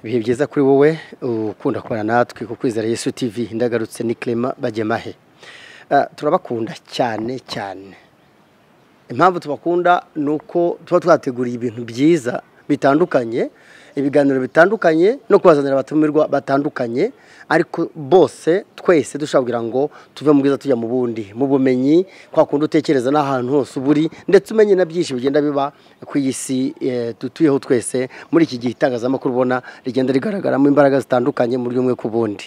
ibihe byiza kuri wowe ukunda kubana natwe ku kwizera yesu tivi ndagarutse ni kirema bajyamahe turabakunda cyane cyane impamvu tubakunda ni uko tuba twateguriye ibintu byiza bitandukanye ibiganiro bitandukanye no kubazanira abatumirwa batandukanye ariko bose twese dushobora kugira ngo tuve mu bwiza tujya mu bundi mu bumenyi kwa kundi utekereza n'ahantu hose uba uri ndetse umenye na byinshi bigenda biba ku iyi si eh, dutuyeho twese muri iki gihe itangazamakuru ubona rigenda rigaragaramo imbaraga zitandukanye mu buryo bumwe ku bundi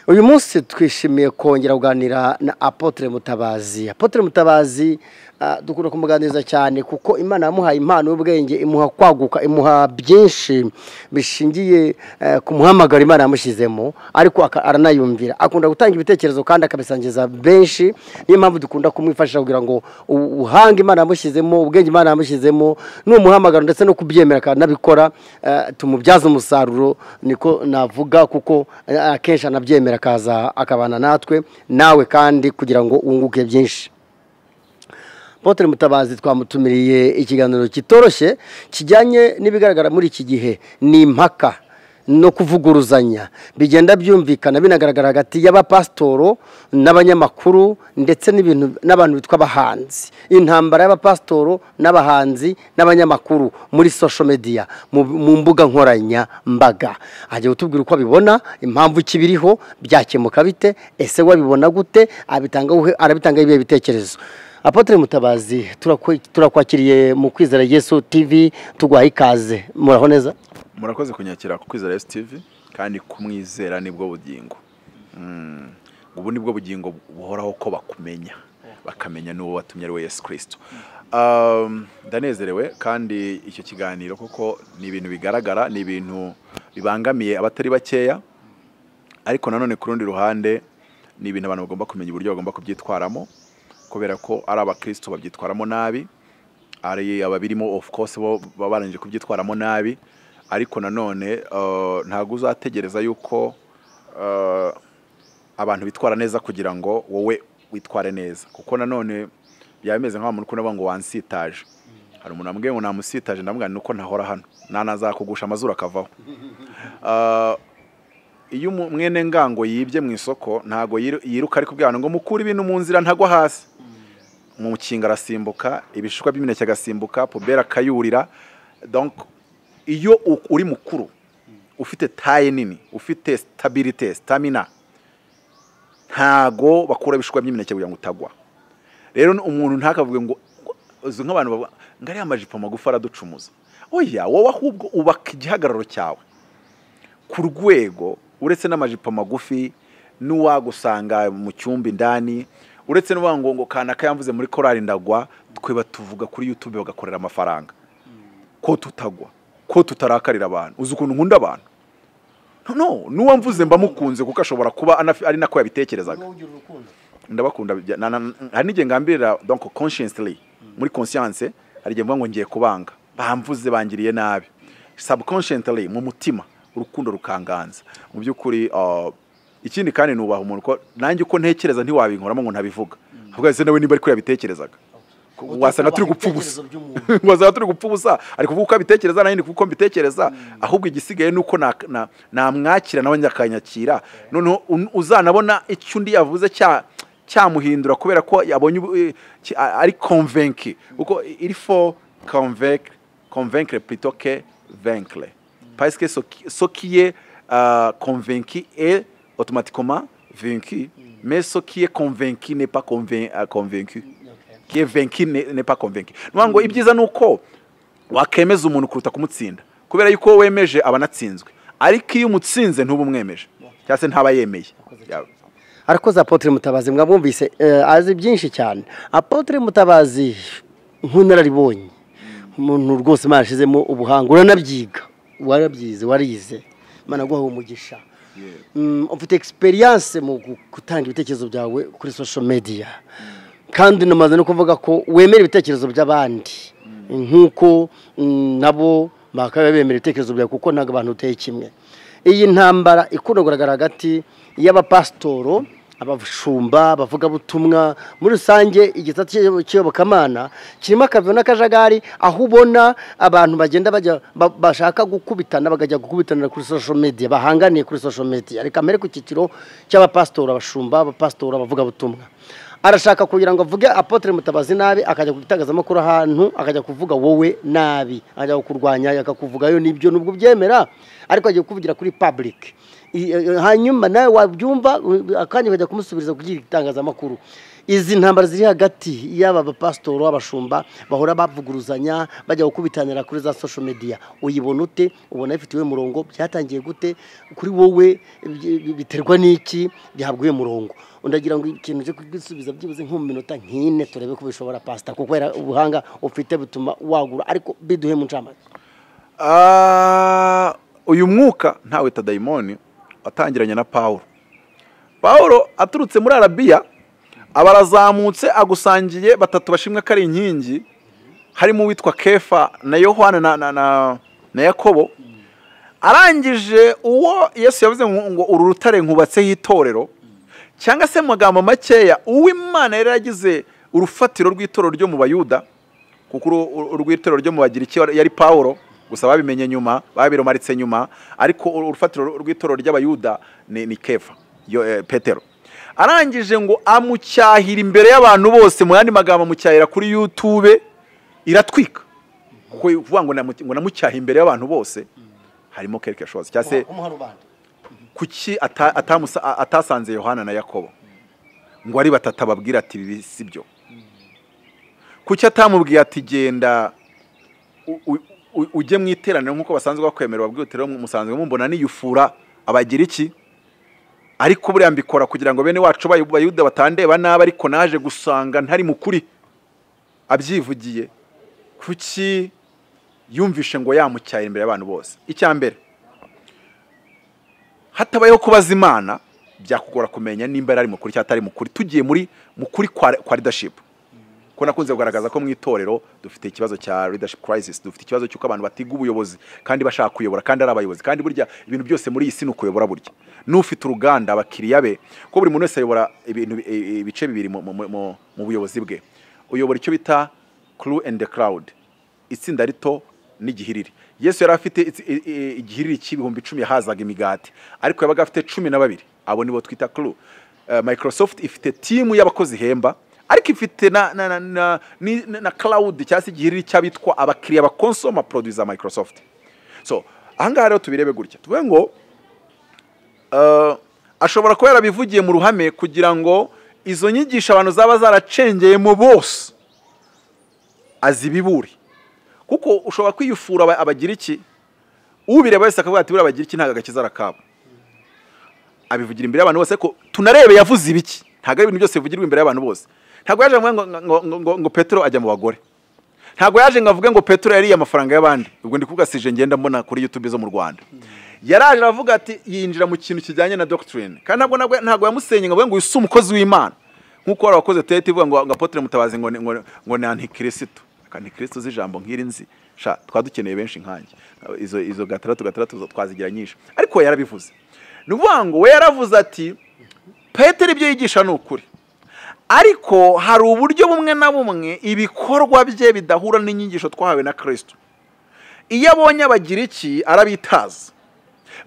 uyu munsi twishimiye kongera kuganira na apotre mutabazi apotre mutabazi ah, dukunda kumuganiriza cyane kuko imana yamuhaye impano y'ubwenge imuha kwaguka imuha byinshi bishingiye eh, ku muhamagaro imana yamushyizemo ariko aka- aranayumvira akunda gutanga ibitekerezo kandi akabisangiza benshi niyo mpamvu dukunda kumwifashisha kugira ngo u- ubuhanga imana yamushyizemo ubwenge imana yamushyizemo n'umuhamagaro ndetse no kubyemera akanabikora eh, tumubyaze umusaruro niko navuga kuko eh, akenshi anabyemera akaza akabana natwe nawe kandi kugira ngo wunguke byinshi Apotre Mutabazi twamutumiriye ikiganiro kitoroshye kijyanye n'ibigaragara muri iki gihe ni impaka no kuvuguruzanya bigenda byumvikana binagaragara hagati y'abapasitoro n'abanyamakuru ndetse n'ibintu n'abantu bitwa abahanzi intambara y'abapasitoro n'abahanzi n'abanyamakuru muri social media mu, mu mbuga nkoranyambaga ajya kutubwira uko abibona impamvu kibiriho byakemuka bite ese wabibona gute abitanga arabitanga ibihe bitekerezo apotre mutabazi turakwe- turakwakiriye mu kwizera yesu tv tuguhaye ikaze muraho neza murakoze kunyakira ku kwizera sitivi kandi kumwizera nibwo bugingo Mm. ubu nibwo bugingo buhoraho ko bakumenya bakamenya n'uwo watumye ari we yesu kirisito Um, ndanezerewe kandi icyo kiganiro kuko ni ibintu bigaragara ni ibintu bibangamiye abatari bakeya ariko nanone ku rundi ruhande ni ibintu abantu bagomba kumenya uburyo bagomba kubyitwaramo kubera ko ari abakristo babyitwaramo nabi ari ababirimo of course bo baba barangije kubyitwaramo nabi ariko nanone eh, ntabwo uzategereza yuko eh, abantu bitwara neza kugira ngo wowe witware neza kuko nanone byaba bimeze nk'aho umuntu ukunda ngo wansitaje hari umuntu wambwiye ngo namusitaje ndamubwira nti nuko ntahora hano nanazakugusha amazuru akavaho Eh, iyo umu- mwene ngango yibye mu isoko ntago yiru- yiruka ari kubwira abantu ngo mukure ibintu mu nzira ntagwa hasi mu kinga arasimbuka ibishishwa by'imineke agasimbuka puberi akayurira donc iyo u- uri mukuru ufite taye nini ufite stabilite stamina ntago bakura ibishishwa by'imineke kugira ngo utagwa rero umuntu ntakavuge ngo ngo- uzi nk'abantu bavuga ngo ariya amajipo magufi araducumuza oya wowe ahubwo ubaka igihagararo cyawe ku rwego uretse n'amajipo magufi n'uwagusanga mu cyumba indani uretse n'uwa ngo ngo kanaka yamvuze muri korali ndagwa tweba tuvuga kuri yutube bagakorera amafaranga ko tutagwa ko tutarakarira abantu uzi ukuntu nkunda abantu no no n'uwamvuze mba mukunze kuko ashobora kuba anafi- ari nako yabitekerezaga ndabakunda bya- na- na- hari n'igihe ngambirira donc consciously muri conscience hari igihe mvuga ngo ngiye kubanga bamvuze bangiriye nabi subconsciously mu mutima urukundo rukanganza mu by'ukuri uh, ikindi kandi nubaha umuntu ko nanjye uko ntekereza ntiwabinkoramo ngo ntabivuga ahubwo ese nawe niba ariko yabitekerezaga wasanga turi gupfa ubusa wasanga turi gupfa ubusa ari kuvuga uko abitekereza nanjye ndi kuvuga uko mbitekereza ahubwo igisigaye ni uko na- na- namwakira nawe akanyakira noneho un- uzanabona icyo undi yavuze cya cyamuhindura kubera ko yabonye ubu- eh, ki- a- ari convaincre kuko il faut convaincre convaincre plutôt que vaincre parce que ce qui- ce qui est euh, convaincu est automatiquement vaincu mais ce qui est convaincu n'est pas convain- euh, convaincu qui est vaincu n'est n'est pas convaincu ni ukuvuga ngo ibyiza ni uko wakemeza umuntu kuruta kumutsinda kubera yuko wowe wemeje aba anatsinzwe ariko iyo umutsinze ntuba umwemeje cyangwa se ntaba yemeye Yaba. arakoze apotre mutabazi mwabumvise eh, azi byinshi cyane apotre mutabazi nk'unararibonye umuntu rwose imana yashyizemo ubuhanga uranabyiga warabyize warize imana guha umugisha Mm, ufite experience mu gu- gutanga ibitekerezo byawe kuri social media kandi namaze no kuvuga ko wemera ibitekerezo by'abandi nk'uko mm, nabo bakaba bemera ibitekerezo byawe kuko ntabwo abantu uteye kimwe iyi ntambara ikunda kugaragara hagati y'abapasitoro abashumba abavugabutumwa muri rusange igitabo cy'iyobokamana kirimo akavuyo n'akajagari aho ubona abantu bagenda bajya ba- bashaka gukubitana bagajya gukubitanira kuri social media bahanganiye kuri social media reka mbere ku cyiciro cy'abapasitori abashumba abapasitori abavugabutumwa arashaka kugira ngo avuge apotre mutabazi nabi akajya gutangazamakuru ahantu akajya kuvuga wowe nabi akajya kukurwanya akakuvugayo nibyo nubwo ubyemera ariko agiye kukuvugira kuri public I- eh, hanyuma nawe wabyumva u- akanya ukajya kumusubiriza kugira itangazamakuru izi ntambara ziri hagati y'aba bapasitori abashumba bahora bavuguruzanya bajya gukubitanira kuri za social media uyibona ute ubona ifite uwe murongo byatangiye gute kuri wowe bi- biterwa n'iki bihabwa uwe murongo ndagira ngo ikintu cyo kubisubiza byibuze nko mu minota nk'ine turebe ko bishobora pasita kuko era ubuhanga ufite butuma wagura ariko biduhe mu ncamake Ah, uyu mwuka ntawe tadayimoni watangiranye na pawulo pawulo aturutse muri arabiya abarazamutse agusangiye batatu bashimwe ko ari inkingi harimo uwitwa kefa na yohana na, na, na, na yakobo arangije uwo yesu yavuze ngo ngo uru rutare nkubatseho itorero cyangwa se mu magambo makeya uwimana yari yaragize urufatiro rw'itorero ryo mu bayuda kuko uru- uru- urw'itorero ryo mu bagiriki wari- yari pawulo gusa babimenye nyuma babirumaritse nyuma ariko uru- urufatiro rw'itorero ry'abayuda ni, ni kefa yo, eh, petero arangije ngo amucyahira imbere y'abantu bose mu yandi magambo amucyahira kuri youtube iratwika kuko ivuga ngo namu- ngo namucyaha imbere y'abantu bose harimo quelque chose cyangwa se kumuha rubanda kuki ata- atamusa- a- atasanze yohana na yakobo ngo ari batatu ababwira ati ibi si byo kuki atamubwiye ati genda u- u- u- ujye mu iteraniro nk'uko basanzwe bakwemera babwira uti rero musanzwe mumbona niyufura abagira iki ariko buriya mbikora kugira ngo bene wacu bayu- bayuda batandeba nabi ariko naje gusanga ntari mu kuri abyivugiye kuki yumvishe ngo yamucyahira imbere y'abantu bose icya mbere hatabayeho kubaza imana byakugora kumenya nimba yari ari mukuri cyangwa atari mukuri tugiye muri mukuri kwa kwa leadership ko nakunze kugaragaza ko mu itorero dufite ikibazo cya leadership crisis dufite ikibazo cy'uko abantu batiga ubuyobozi kandi bashaka kuyobora kandi ari abayobozi kandi burya ibintu byose muri iyi si ni ukuyobora burya n'ufite uruganda abakiriya be ko buri muntu wese ayobora ibintu bi- i- ibice bibiri mu- mu- mu mu buyobozi bwe uyobora icyo bita crew and the crowd itsinda rito n'igihiriri yesu yari afite itsi- i- i- igihiriri cy'ibihumbi icumi yahazaga imigati ariko yabaga afite cumi na babiri abo nibo twita crew Eh, microsoft ifite timu y'abakozi ihemba ariko ifite na na na na, ni- na, na cloud cyangwa se igihiriri cy'abitwa abakiriya ba consoma produits za microsoft so ahangaha rero tubirebe gutya tuvuge ngo eh, ashobora kuba yarabivugiye mu ruhame kugira ngo izo nyigisho abantu zaba zaracengeyemo bose azibibure kuko ushobora kwiyufura aba- abagira iki ubireba wese akavuga ati buriya abagira iki ntabwo agakiza arakabo abivugira imbere y'abantu bose ko tunarebe yavuze ibiki ntabwo ari ibintu byose bivugirwa imbere y'abantu bose ntabwo yaje ngo ngo ngo ngo, ngo, ngo petero ajya mu bagore ntabwo yaje ngo avuge ngo petero yariye amafaranga y'abandi ubwo ndi kuvuga sije ngenda mbona kuri youtube zo mu rwanda yaraje aravuga ati yinjira mu kintu kijyanye na doctrine kandi ntabwo ntabwo, ntabwo yamusenye ngo avuge ngo uyu si umukozi w'imana nk'uko hari abakozi tete ivuga ngo ngo apotre mutabazi ngo ni- ngo ngo ni antikristo antikristo z'ijambo nk'iri nzi sha twaba dukeneye benshi nkanjye izo izo gatandatu gatandatu zo twazigira nyinshi ariko we yarabivuze ni ukuvuga ngo we yaravuze ati petero ibyo yigisha ni ukuri ariko hari uburyo bumwe na bumwe ibikorwa bye bidahura n'inyigisho twahawe na kirisito iyo abonye abagira iki arabitaza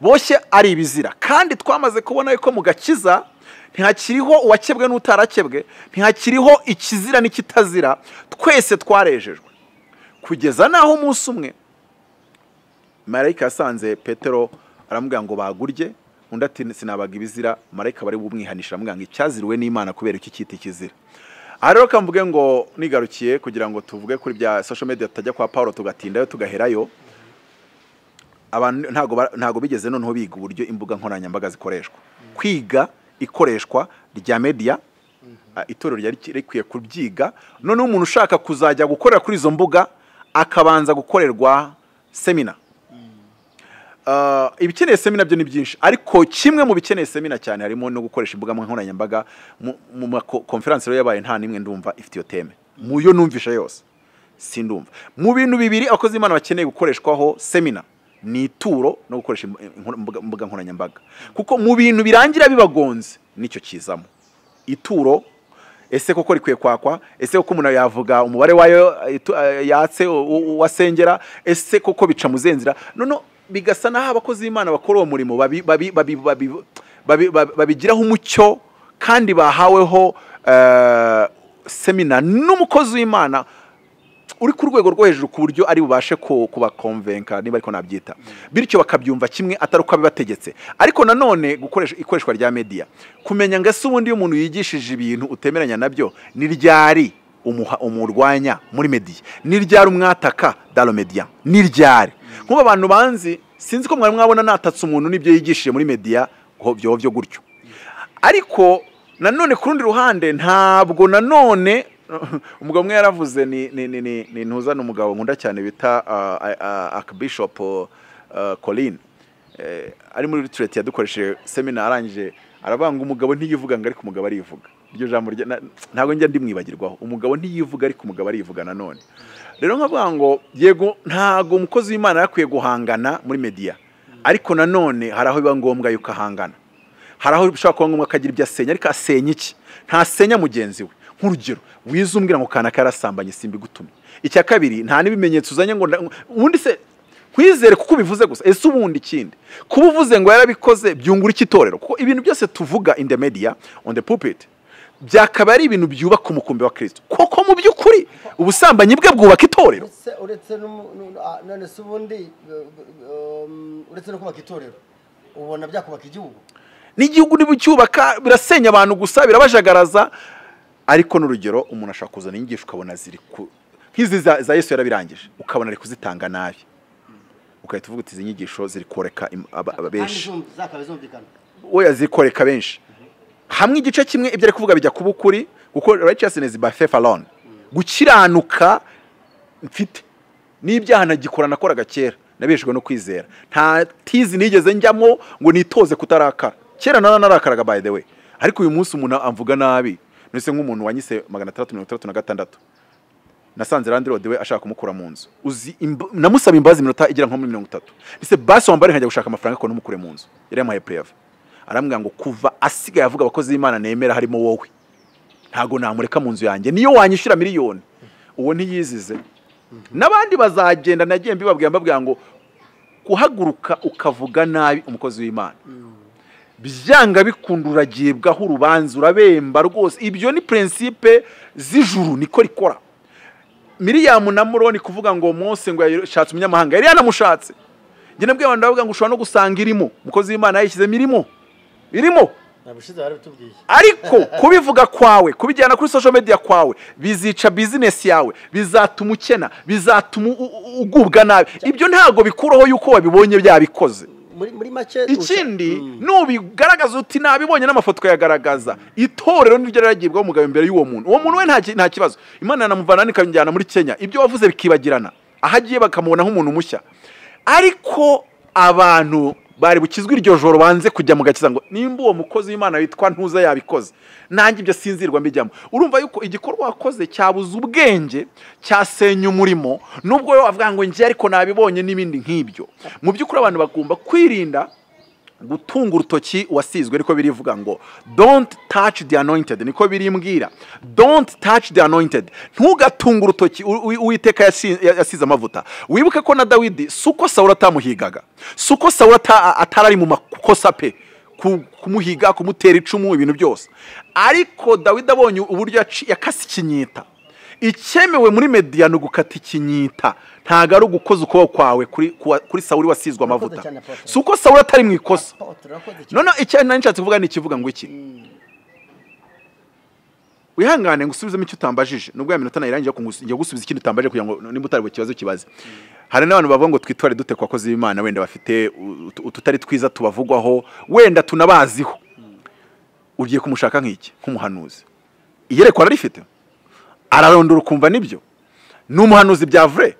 boshye ari ibizira kandi twamaze kubona yuko mu gakiza ntihakiriho uwakebwe n'utarakebwe ntihakiriho ikizira n'ikitazira twese twarejejwe kugeza n'aho umunsi umwe marayika yasanze petero aramubwira ngo bagurye undi ati sinabaga ibizira marayika bari bumwihanisha aramubwira ngo icyaziriwe n'imana kubera iki cyita ikizira aha rero kamvuge ngo nigarukiye kugira ngo tuvuge kuri bya social media tutajya kwa paul tugatindayo tugaherayo abantu ntago ba- ntago bigeze noneho biga uburyo imbuga nkoranyambaga zikoreshwa kwiga ikoreshwa rya media ah, itorero ryari rikwiye kubyiga noneho umuntu ushaka kuzajya gukorera kuri izo mbuga akabanza gukorerwa semina Ah, ibikeneye semina byo ni byinshi ariko kimwe mu bikeneye semina cyane harimo no gukoresha imbuga nkoranyambaga mu- mu ma ko- conference rero yabaye nta n'imwe ndumva ifite iyo teme mu yo numvisha yose sindumva mu bintu bibiri abakozi b'imana bakeneye gukoreshwaho semina ni ituro no gukoresha im- im- imbuga imbuga nkoranyambaga kuko mu bintu birangira bibagonze nicyo kizamo ituro ese koko rikwiye kwakwa ese koko umuntu yavuga umubare wayo eh, itu- eh, yatse u- u- wasengera ese koko bica muzenzira none bigasa n'aho abakozi b'imana bakora uwo murimo babi- babi- babi- babi- babi- babi- babigiraho umucyo kandi bahaweho eh, semina n'umukozi w'imana uri ku rwego rwo hejuru ku buryo ari bubashe ku- kubakomvenka niba ariko nabyita bityo bakabyumva kimwe atari uko abibategetse ariko nanone gukoresha ikoreshwa rya mediya kumenya ngo ese ubundi iyo umuntu yigishije ibintu utemeranya nabyo ni ryari umuha- umurwanya muri mediya ni ryari umwataka daro mediya ni ryari nk'ubu abantu banzi sinzi ko mwari mwabona natatse umuntu n'ibyo yigishije muri mediya ngo byoba byo gutyo ariko nanone ku rundi ruhande ntabwo nanone umugabo umwe yaravuze ni ni ni ni ni ntuzana umugabo nkunda cyane bita akabishopu colin Eh, ari muri ritureti yadukoresheje semina arangije aravuga ngo umugabo ntiyivuga ngo ariko umugabo arivuga iryo jambo rye- na- ntabwo njya ndimwibagirwaho umugabo ntiyivuga ariko umugabo arivuga nanone rero nkavuga ngo yego ntabwo umukozi w'imana yakwiye guhangana muri mediya ariko nanone hari aho biba ngombwa yuko ahangana hari aho bishobora kuba ngombwa ko agira ibyo asenya ariko asenya iki ntasenya mugenzi we nk'urugero wize umbwira ngo kanaka yarasambanye simbigutumye icya kabiri nta n'ibimenyetso uzanye ngo nda- ubundi se nkwizere kuko ubivuze gusa ese ubundi ikindi kuba uvuze ngo yarabikoze byungura iki itorero kuko ibintu byose tuvuga in the media on the pulpit byakaba ari ibintu byubaka umukumbi wa kirisito kuko mu by'ukuri ubusambanyi bwe bwubaka itorero uretse uretse n'umu- n'u- ah, none se ubundi eh, um, uretse no kubaka itorero ubona byakubaka igihugu n'igihugu ntibucyubaka birasenya abantu gusa birabajagaraza ariko n'urugero umuntu ashobora kuzana inyigisho ukabona ziri ku nk'izi za za yesu yarabirangije ukabona ari kuzitanga nabi ugahita uvuga uti izi nyigisho ziri koreka im- aba- aba- benshi Kandi zumv- zakaba zumvikana oya ziri koreka benshi hamwe igice kimwe ibyo ari kuvuga bijya kuba ukuri kuko righteousness by faith alone gukiranuka mfite n'ibyaha nagikora nakoraga kera nabeshejwe no kwizera nta tizi nigeze njyamo ngo nitoze kutarakara kera nara narakaraga by the way ariko uyu munsi umuntu amvuga nabi nese nk'umuntu wanyise magana atandatu mirongo itandatu na gatandatu nasanze randi rode we ashaka kumukura mu nzu uzi imb- namusaba imbabazi iminota igera nko muri mirongo itatu ndetse basi wambare nkajya gushaka amafaranga ariko ntumukure mu nzu yari yamuhaye peyave arambwira ngo kuva asigaye avuga abakozi b'imana nemera harimo wowe ntabwo namureka mu nzu yanjye niyo wanyishyura miliyoni uwo ntiyizize n'abandi bazagenda nagiye mbibabwira mbabwira ngo guhaguruka ukavuga nabi umukozi w'imana byanga bikunda uragibwaho urubanza urabemba rwose ibyo ni prinsipe z'ijuru niko rikora miriyamu na muroni kuvuga ngo mose ngo yashatse umunyamahanga yari yanamushatse njye nabwiye abantu ndavuga ngo ushobora no gusanga irimo umukozi w'imana yayishyizemo irimo irimo ntabwo ushize bari bitubwiye ariko kubivuga kwawe kubijyana kuri social media kwawe bizica bizinesi yawe bizatuma ukena bizatuma u- u- ugubwa nabi ibyo ntabwo bikuraho yuko wabibonye byabikoze muri muri make ikindi usha- Mm. nubigaragaza uti nabibonye n'amafoto ukayagaragaza itorero niryo riragibwaho umugabo imbere y'uwo muntu uwo muntu we nta ki- nta kibazo imana yanamuvana ikamujyana muri kenya ibyo wavuze bikibagirana aho agiye bakamubona nk'umuntu mushya ariko abantu bari bukizwe iryo joro banze kujya mu gakiza ngo nimba uwo mukozi w'imana witwa ntuza yabikoze nanjye ibyo sinzirwa mbijyamo urumva yuko igikorwa wakoze cyabuze ubwenge cyasenya umurimo nubwo we wavuga ngo njye ariko nabibonye n'ibindi nk'ibyo mu by'ukuri abantu bagomba kwirinda gutunga urutoki wasizwe niko birivuga ngo don't touch the anointed niko birimbwira don't touch the anointed ntugatunga urutoki u- u- uwiteka yasi- yasize amavuta wibuke ko na dawidi si uko sawura atamuhigaga si uko sawura ata- atari ari mu makosa pe ku- kumuhiga kumutera icumu ibintu byose ariko dawidi abonye uburyo yaci- yakase ikinyita icyemewe muri mediya ni ugukata ikinyita ntabwo ari ugukoza ukuboko kwawe kuri kuwa- kuri sawuri wasizwe amavuta cyane, Apotre. si uko sawuri atari mu ikosa Apotre, urakoze cyane. noneho icyo nari nshatse kuvuga ni ikivuga ngo iki wihangane ngo usubizemo icyo utambajije nubwo ya minota nayirangiye ariko ngus- ngiye gusubiza ikindi utambajije kugira ngo nimba utari bukibazo kibaze hari n'abantu bavuga ngo twitware dute ku bakozi b'imana wenda bafite u- ut- ututari twiza tubavugwaho wenda tunabaziho ugiye kumushaka nk'iki nk'umuhanuzi iyerekwa ararifite ararondora ukumva nibyo ni umuhanuzi bya vure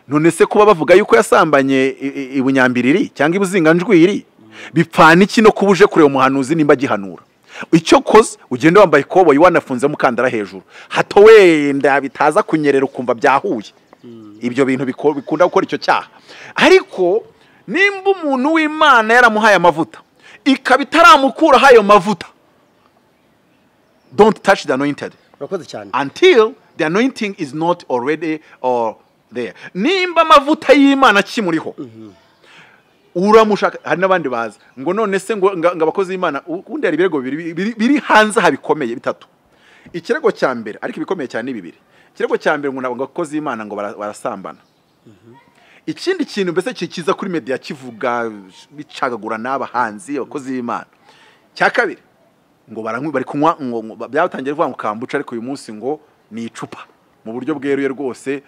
none se kuba bavuga yuko yasambanye i- i- i bunyambiriri cyangwa ibuzinganjwiri bipfana iki no kuba uje kureba umuhanuzi nimba agihanura icyo koze ugenda wambaye ikoboyi wanafunze mukandara hejuru hato wenda bitaza kunyerera ukumva byahuye ibyo bintu biko- bikunda gukora icyo cyaha ariko nimba umuntu w'imana yaramuhaye amavuta ikaba itaramukuraho ayo mavuta don't touch the anointed urakoze cyane until the anointing is not already or there nimba amavuta y'imana akimuriho uramushaka hari n'abandi baza ngo none se ngo ngo ngo abakozi b'imana ubundi hari ibirego bibiri biri- biri hanze aha bikomeye bitatu ikirego cya mbere ariko ibikomeye cyane ni bibiri ikirego cya mbere ngo ntabwo abakozi b'imana ngo bara- barasambana ikindi kintu mbese kikiza kuri media kivuga bicagagura n'abahanzi abakozi b'imana cya kabiri ngo baranywa bari kunywa ngo- ngo- byatangiye kuvuga ngo kambuca ariko uyu munsi ngo ni icupa mu buryo bweruye rwose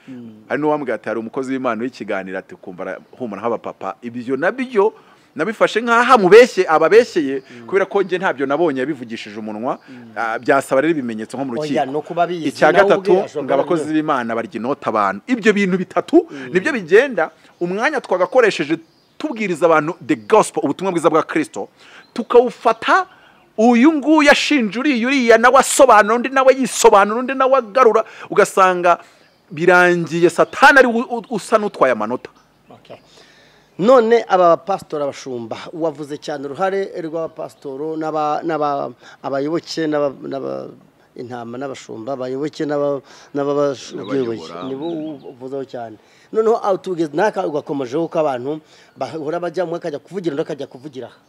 hari n'uwambwira ati hari umukozi w'imana w'ikiganiro ati kumva arahumura nk'abapapa ibyo nabyo nabifashe nk'aho amubeshye ababeshyeye kubera ko njye ntabyo nabonye yabivugishije umunwa ah, byasaba rero ibimenyetso nko mu Oya, ni rukiko ukuba abizi, icya nawe ubwe gatatu ashobora ngo abakozi kuba b'imana barya inota abantu ibyo bintu bitatu nibyo bigenda umwanya twagakoresheje tubwiriza abantu the gospel ubutumwa bwiza bwa kirisito tukawufata uyu nguyu ashinja uriya uriya nawe asobanura undi nawe yisobanura undi nawe agarura ugasanga birangiye satani ari we u- usa n'utwaye amanota Okay. none aba bapasitori abashumba wavuze cyane uruhare rw'abapasitori n'aba- n'aba- abayoboke n'aba- n'aba- intama n'abashumba abayoboke n'aba- n'ababashoboye N'abayobora. nibo uvuzeho cyane noneho aho tugeze naka ugakomejeho ko abantu bahora bajya umwe akajya kuvugira undi akajya kuvugira aha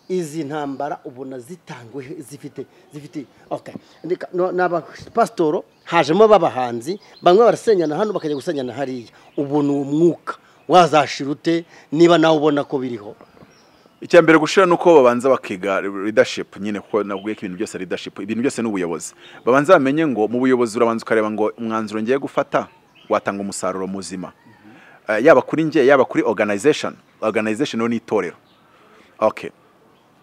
izi ntambara ubona zitangwe zifite zifite okay Ndeka- no- ni abapasitoro hajemo b'abahanzi bamwe barasenyana hano bakajya gusenyana hariya ubu ni umwuka wazashira ute niba nawe ubona ko biriho icya mbere gushira ni uko babanza bakiga leadership nyine kuko nabwiye ko ibintu byose ari leadership ibintu byose ni ubuyobozi babanza bamenye ngo mu buyobozi urabanza ukareba ngo umwanzuro ngiye gufata watanga umusaruro muzima Eh, yaba kuri nge yaba kuri organization organization yo ni itorero okay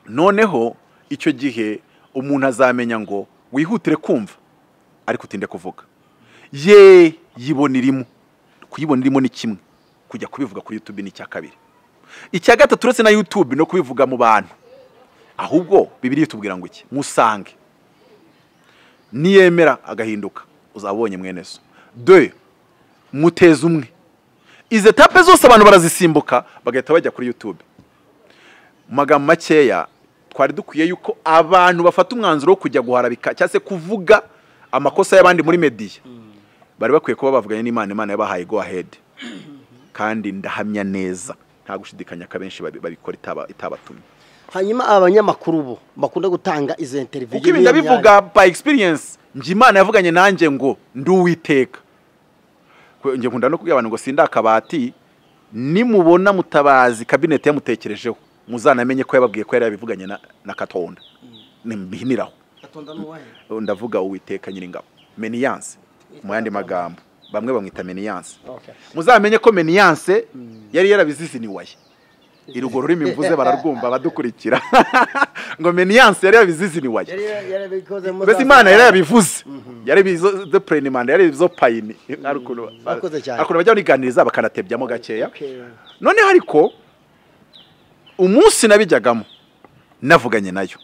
noneho icyo gihe umuntu azamenya ngo wihutire kumva ariko utinde kuvuga ye yibona irimo kuyibona irimo ni kimwe kujya kubivuga kuri youtube ni icya kabiri icya gatatu uretse na youtube no kubivuga mu bantu ahubwo bibiri itubwira ngo iki musange niyemera agahinduka uzabonye mwene so de muteze umwe izi etape zose abantu barazisimbuka bagahita bajya kuri youtube mu magambo makeya twari dukwiye yuko abantu bafata umwanzuro wo kujya guharabika cyangwa se kuvuga amakosa y'abandi muri mediya bari bakwiye kuba bavuganye n'imana imana yabahaye go ahead kandi ndahamya neza nta gushidikanya ko abenshi babi- babikora itaba- itabatumye hanyuma aba banyamakuru bo bakunda gutanga izo interiviyu kuko ibi ndabivuga by experience njye imana yavuganye nanjye ngo ndi uwiteka Kwe- njye nkunda no kubwira abantu ngo sindi akabati nimubona mutabazi kabineti yamutekerejeho muzanamenye ko yababwiye ko yari yabivuganye na, na katonda nimbiniraho ndavuga uwiteka nyiringabo meniyanse mu yandi magambo bamwe bamwita meniyanse Okay. muzamenye ko meniyanse yari yarabiziziniwaye irwo rurimi mvuze bararwumva badukurikira ngo meniyanse yari yarabiziziniwaye mbese imana yari yabivuze yari bizo de imana yari bizo payini ari ukuntu Murakoze cyane. ari ukuntu bajya baniganiriza bakanatebyamo gakeya Okay. noneho ariko umunsi nabijyagamo navuganye nayo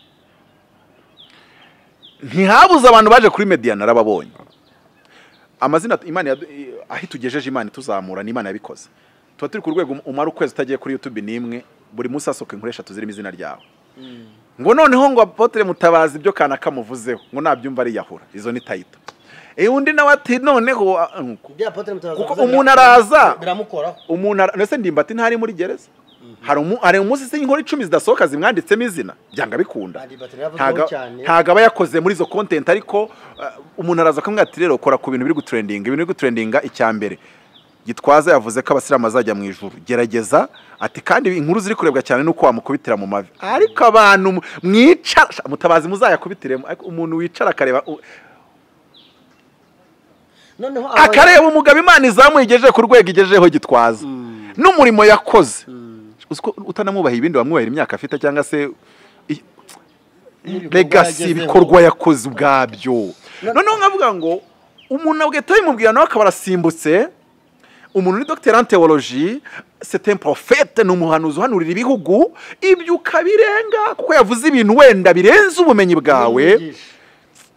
ntihabuze abantu baje kuri mediya narababonye amazina imana yadu- i- aho itugejeje imana ituzamura ni imana yabikoze tuba turi ku rwego um- umara ukwezi utagiye kuri youtube n'imwe buri munsi hasohoka inkuru eshatu zirimo izina ryawe ngo noneho ngo apotre mutabazi ibyo kana kamuvuzeho ngo nabyumva ariyahura izo ni tayito Eh, undi nawe ati noneho ah, nuko Ibyo Apotre Mutabazi Kuko avuze umuntu bira- araza. biramukoraho umuntu ara- ese ndimbati ntari muri gereza hari umu- hari umunsi se inkuru icumi zidasohoka zimwanditsemo izina byanga bikunda Andi Bateri yavuzweho Ntago- cyane. ntago aba yakoze muri izo content ariko uh, umuntu araza akamubwira ati rero kora ku bintu biri gutrendinga ibintu biri gutrendinga icya mbere gitwaza yavuze ko abasiramu bazajya mu ijuru gerageza ati kandi inkuru ziri kurebwa cyane nuko wamukubitira mu mavi ariko abantu mu- mwicara sha, mutabazi muzayakubitiremo ariko umuntu wicara akareba u- noneho aba- akareba umugabo imana izamuye igejeje ku rwego igejejeho gitwaza n'umurimo yakoze Uzi ko utanamwubaha ibindi wamwubahira imyaka afite cyangwa se i- N'ibikorwa legasi yagezeho. ibikorwa yakoze ubwabyo noneho nkavuga ngo umuntu agahita bimubwira nawe akaba arasimbutse umuntu ni dogiteri en tewoloji sete porofete ni umuhanuzi uhanurira ibihugu ibyo ukabirenga kuko yavuze ibintu wenda birenze ubumenyi bwawe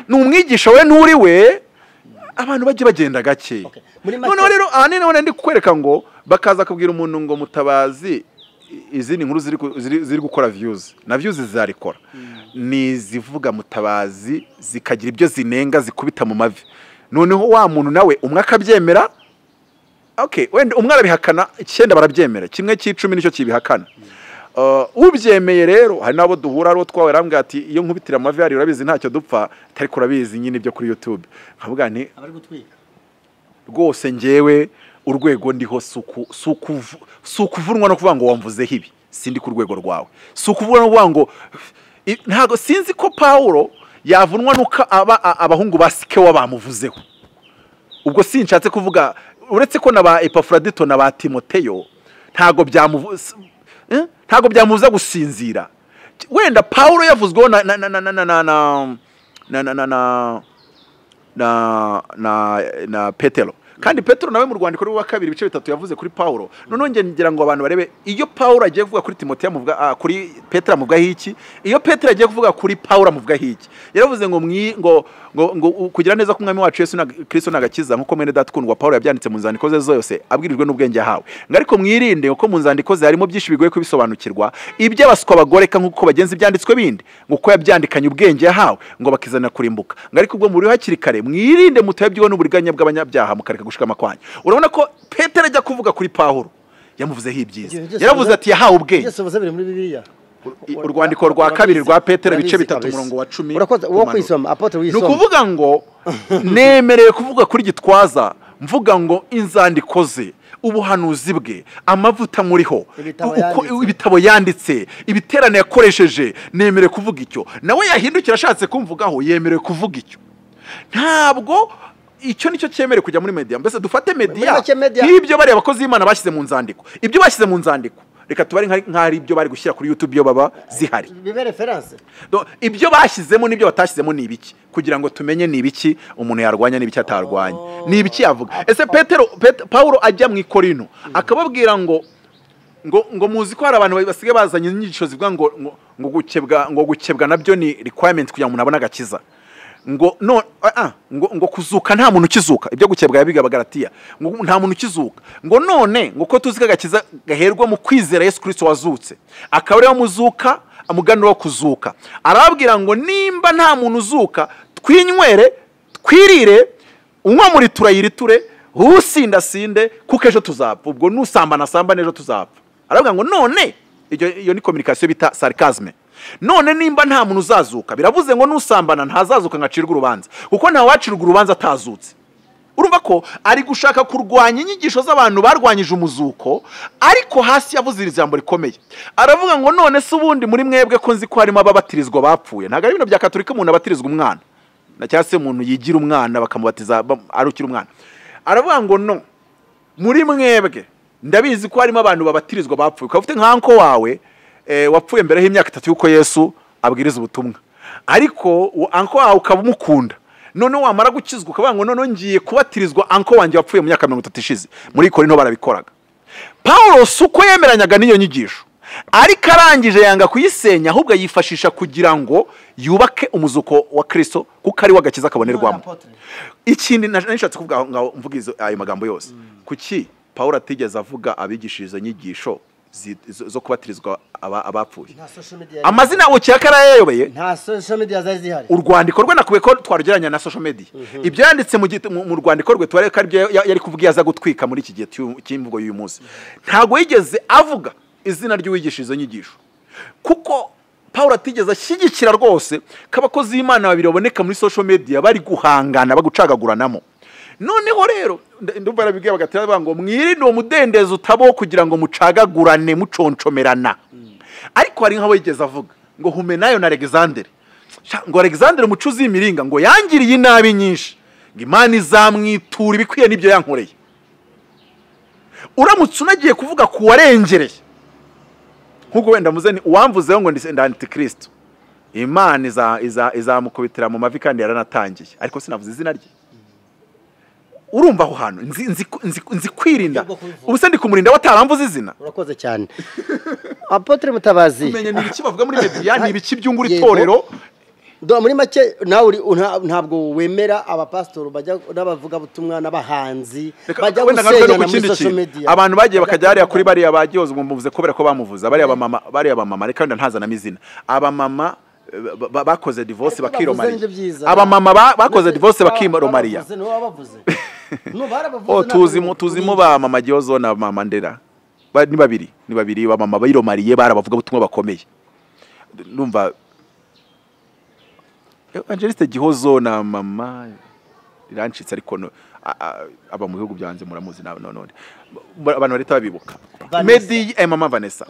ni umwigisha we nturi we abantu bajye bagenda gake Okay. Muri make- noneho rero ahanini nawe ndi kukwereka ngo bakaza kubwira umuntu ngo mutabazi izindi nkuru ziri ku- ziri- ziri gukora viyuzi na viyuzi zarikora ni izivuga mutabazi zikagira ibyo zinenga zikubita mu mavi noneho wa muntu nawe umwe akabyemera okay wenda umwe arabihakana icyenda barabyemera kimwe cy'icumi nicyo kibihakana Uh, ubyemeye rero hari n'abo duhura ari twawe arambwira ati iyo nkubitira amavi hari urabizi ntacyo dupfa atari kurabizi nyine ibyo kuri youtube nkavuga nti abari gutwika rwose njyewe urwego ndiho si uku- si ukuvu- si ukuvunwa no kuvuga ngo wamvuzeho ibi sindi ku rwego rwawe si ukuvuga no kuvuga ngo i- ntabwo sinzi ko pawulo yavunwa nuko aba- a- abahungu ba sikewa bamuvuzeho ubwo sinshatse kuvuga uretse ko na ba epafuradito na ba timoteyo ntabwo byamuvu s- eh? ntabwo byamubuza gusinzira wenda pawulo yavuzweho na na na na na na na na na na na na na na petero kandi petero nawe mu rwandiko rwe wa kabiri ibice bitatu yavuze kuri pawulo noneho nge ngira ngo abantu barebe iyo pawulo agiye kuvuga kuri timoteyo amuvuga ah, kuri petero amuvugaho iki iyo petero agiye kuvuga kuri pawulo amuvugaho iki yaravuze ngo mwi ngo ngo ngo u- kugira neza ko umwami wacu yesu na kristo nagakiza nkuko mwene datukundwa pawulo yabyanditse mu nzandiko ze zose abwirijwe n'ubwenge yahawe ngo ariko mwirinde kuko mu nzandiko ze harimo byinshi bigoye kubisobanukirwa iby'abaswa bagoreka nk'uko bagenza ibyanditswe bindi ngo kuko yabyandikanye ubwenge yahawe ngo bakizanira kurimbuka ngo ariko ubwo muri hakiri kare mwirinde mutayobyiwe n'uburiganya bw'abanyabyaha mukareka gushikama kwanyu urabona ko petero ajya kuvuga kuri pawulo yamuvuzeho ibyiza yaravuze ati yahawe ubwenge byose bivuze biri muri bibiliya Ur- urwandiko rwa kabiri rwa petero ibice bitatu umurongo wa cumi urakoze uwo kumanura. kwisoma apotre ni wisoma ukuvuga ngo nemerewe kuvuga kuri gitwaza mvuga ngo inzandiko ze ubuhanuzi bwe amavuta muriho Ibitabo uko- yanditse. ibitabo yanditse ibiterane yakoresheje nemerewe kuvuga icyo nawe yahindukira ashatse kumvugaho yemerewe kuvuga icyo ntabwo icyo nicyo cyemerewe kujya muri media mbese dufate media make media- nk'ibyo bariya abakozi b'imana bashyize mu nzandiko ibyo bashyize mu nzandiko reka tubare nka- nk'aho ari ibyo bari gushyira kuri youtube iyo baba zihari bibe referanse Do- ibyo bashyizemo n'ibyo batashyizemo ni ibiki kugira ngo tumenye ni ibiki umuntu yarwanya n'ibiki atarwanya ni ibiki yavuga ese petero Pet- pawulo ajya mu ikorino akababwira ngo ngo ngo muzi ko hari abantu basigaye bazanye inyigisho zivuga ngo ngo ngo gukebwa ngo gukebwa nabyo ni requirement kugira ngo umuntu abone agakiza ngo no ah, ah, ngo ngo kuzuka nta muntu ukizuka ibyo gukebwa yabiga abagaratiya ngo nta muntu ukizuka ngo none ngo ko tuzi ko agakiza gaherwa mu kwizera Yesu Kristo wazutse akaba ariwe muzuka amuganura wo kuzuka arababwira ngo nimba nta muntu uzuka twinywere twirire unywa muri turayiriture usindasinde kuko ejo tuzapfa ubwo nusambana sambane ejo tuzapfa aravuga ngo none iyo, iyo ni communication bita sarcasme none nimba nta muntu uzazuka biravuze ngo nusambana ntazazuka ngo acirwe urubanza kuko ntawacirwa urubanza atazutse urumva ko ari gushaka kurwanya inyigisho z'abantu barwanyije umuzuko ariko hasi yavuze iri jambo rikomeye aravuga ngo none se ubundi muri mwebwe ko nzi ko harimo ababatirizwa bapfuye ntabwo ari ibintu bya katolika umuntu abatirizwa umwana na cyangwa se umuntu yigira umwana bakamubatiza bam- ari ukiri umwana aravuga ngo no muri mwebwe ndabizi ko harimo abantu babatirizwa bapfuye ukaba ufite nka anko wawe eh, wapfuye mbere y'imyaka itatu y'uko yesu abwiriza ubutumwa ariko uwo anko wawe ukaba umukunda noneho wamara gukizwa ukavuga ngo noneho ngiye kubatirizwa anko wanjye wapfuye mu myaka mirongo itatu ishize muri korinto barabikoraga pawulo si uko yemeranywaga n'iyo nyigisho ariko arangije yanga kuyisenya ahubwo ayifashisha kugira ngo yubake umuzuko wa kirisito kuko ari we agakiza kabonerwamo ikindi na- nashatse kuvuga aho ngaho mvuga izo- ayo magambo yose kuki pawulo atigeze avuga abigishije izo nyigisho zi- zo zo kubatirizwa aba- abapfuye nta social media yari- amazina ukiyakara yayayobeye nta social media zari zihari urwandiko rwe nakubiye ko twarugereranya na social media ibyo yanditse mu git- mu- mu rwandiko rwe tubarebe ko aribyo ya- yari kuvuga iyo aza gutwika muri iki gihe cy'uyu- cy'imvugo y'uyu munsi ntabwo yigeze avuga izina ry'uwigisha izo nyigisho kuko pawulo atigeze ashyigikira rwose ko abakozi b'imana babiri baboneka muri social media bari guhangana bagucagaguranamo noneho rero nda- ndumva arabibwira bagatira bavuga ngo mwirinde uwo mudendezo utabaho kugira ngo mucagagurane muconcomerana ariko hari nk'abo yigeze avuga ngo humenayo na alexandre Sha, ngo alexandre umucuzi w'imiringa ngo yangiriye inabi nyinshi ngo imana izamwitura ibikwiye n'ibyo yankoreye uramutse unagiye kuvuga ku warengereye nk'ubwo wenda muze ni uwamvuzeho ngo ndi antikristo imana iza- iza- izamukubitira mu mavi kandi yaranatangiye ariko sinavuze izina rye urumva aho hantu nzi, nzi, nzi, nzi kwirinda Uburyo bwo kubivuga. ubuse ndi kumurinda wataramvuze izina urakoze cyane apotre mutabazi menya ni ibiki bavuga muri mediya ni ibiki byungura Yego. itorero Ndumva muri make nawe uri- nta- ntabwo wemera abapasitori bajya n'abavugabutumwa n'abahanzi Reka- bajya wenda ngaruke no gusenyana muri ku kindi social kintu. media abantu bagiye bakajya hariya kuri bariya bagiyozwa umuvuze kubera ko bamuvuza bariya bamama bariya bamama reka wenda ntazanamo izina abamama eh, ba- ba- bakoze divorce Ariko bavuze bakiromariya nibyo byiza. abamama ba- bakoze Ndetse divorce baba- bakiromariya barabavuze, nibo babavuze. No, barabavuze, o ntabwo tuzimo bari- tuzimo ba mama giyozo na mama ndera Ba- ni babiri ni babiri bamama biromariye barabavuga butumwa bakomeye numva Eh, Angeliste Gihozo na mama irancitse ariko no- a- a- aba mu bihugu byanze muramuzi nawe none abantu barita babibuka Vanessa. Medi eh, mama Vanessa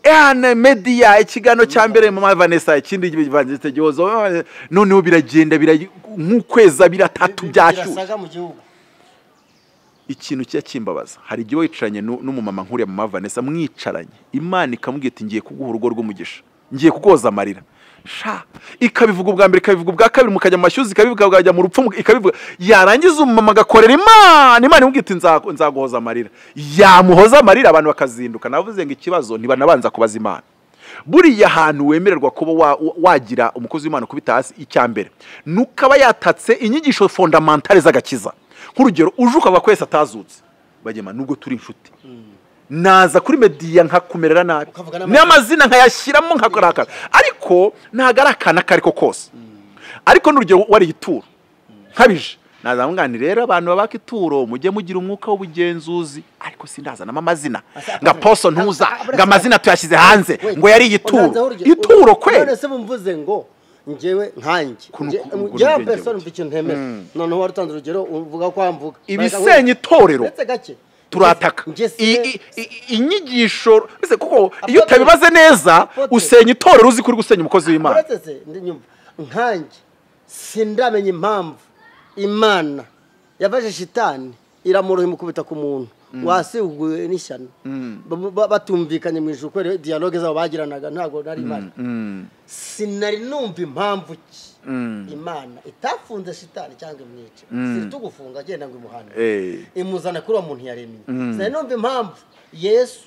ehana media ikiganiro cya mbere mama Vanessa ikindi Evangeliste Gihozo eh, noneho biragenda birayi- nk'ukweza biratatu byashyushye birasaga mu gihugu ikintu kijya kimbabaza hari igihe wicaranye nu- n'umumama nkuriya mama Vanessa mwicaranye imana ikamubwira iti ngiye kuguha urugo rw'umugisha ngiye kukoza amarira sha ikabivuga ubwa mbere ikabivuga ubwa kabiri mukajya mu mashyuza ikabivuga mukajya mu rupfu mu- ikabivuga yarangiza umumama agakorera imana imana imubwira iti "Nzagu- nzaguhoza amarira yamuhoza amarira abantu bakazinduka navuze ngo ikibazo ntibanabanza kubaza imana buriya hantu wemererwa kuba wa- wa- wagira umukozi w'imana kubita hasi icya mbere ni ukaba yatatse inyigisho fondamentale z'agakiza nk'urugero uje ukava kwese atazutse bagema nubwo turi inshuti naza kuri mediya nkakumerera nabi Ukavuga n'amazina. n'amazina nkayashyiramo nkakarakara ariko ntabwo ari akana ako ari ko kose ariko n'urugero wariye ituro nkabije nazamuga ni rero abantu babaka ituro mujye mugira umwuka w'ubugenzuzi ariko sindazanamo amazina Asa- nga poso ntuza Asa- ngo amazina tuyashyize hanze Wait, ngo yari ubanza ituro urye- ituro none kwe se bumvuze ngo njyewe nkanjye Kuno- Nje- kuno- kuno njyewe ubwenge persona mfite buke. ikintu ntemera noneho wari utanze urugero uvuga ko wamvuga ibisenya itorero ndetse gake turataka Nge- nge- I- i- i- inyigisho ese kuko iyo Apotre- utabibaze neza Apotre- usenya itorero uzi ko uri gusenya umukozi w'imana uretse se ndi- nyumva nkanjye sindamenya impamvu imana yafashe shitani iramoroha imukubita ku muntu wasiguye n'ishyano Ba- ba- batumvikanye mu ijuru kubera dialogue zabo bagiranaga ntabwo nari imana Mm, sinari numva impamvu ki Mm. imana itafunze shitani cyangwa imwica siri tugufunga agenda ngo imuhane eh. imuzana kuri uwo muntu yaremye sinari numva impamvu yesu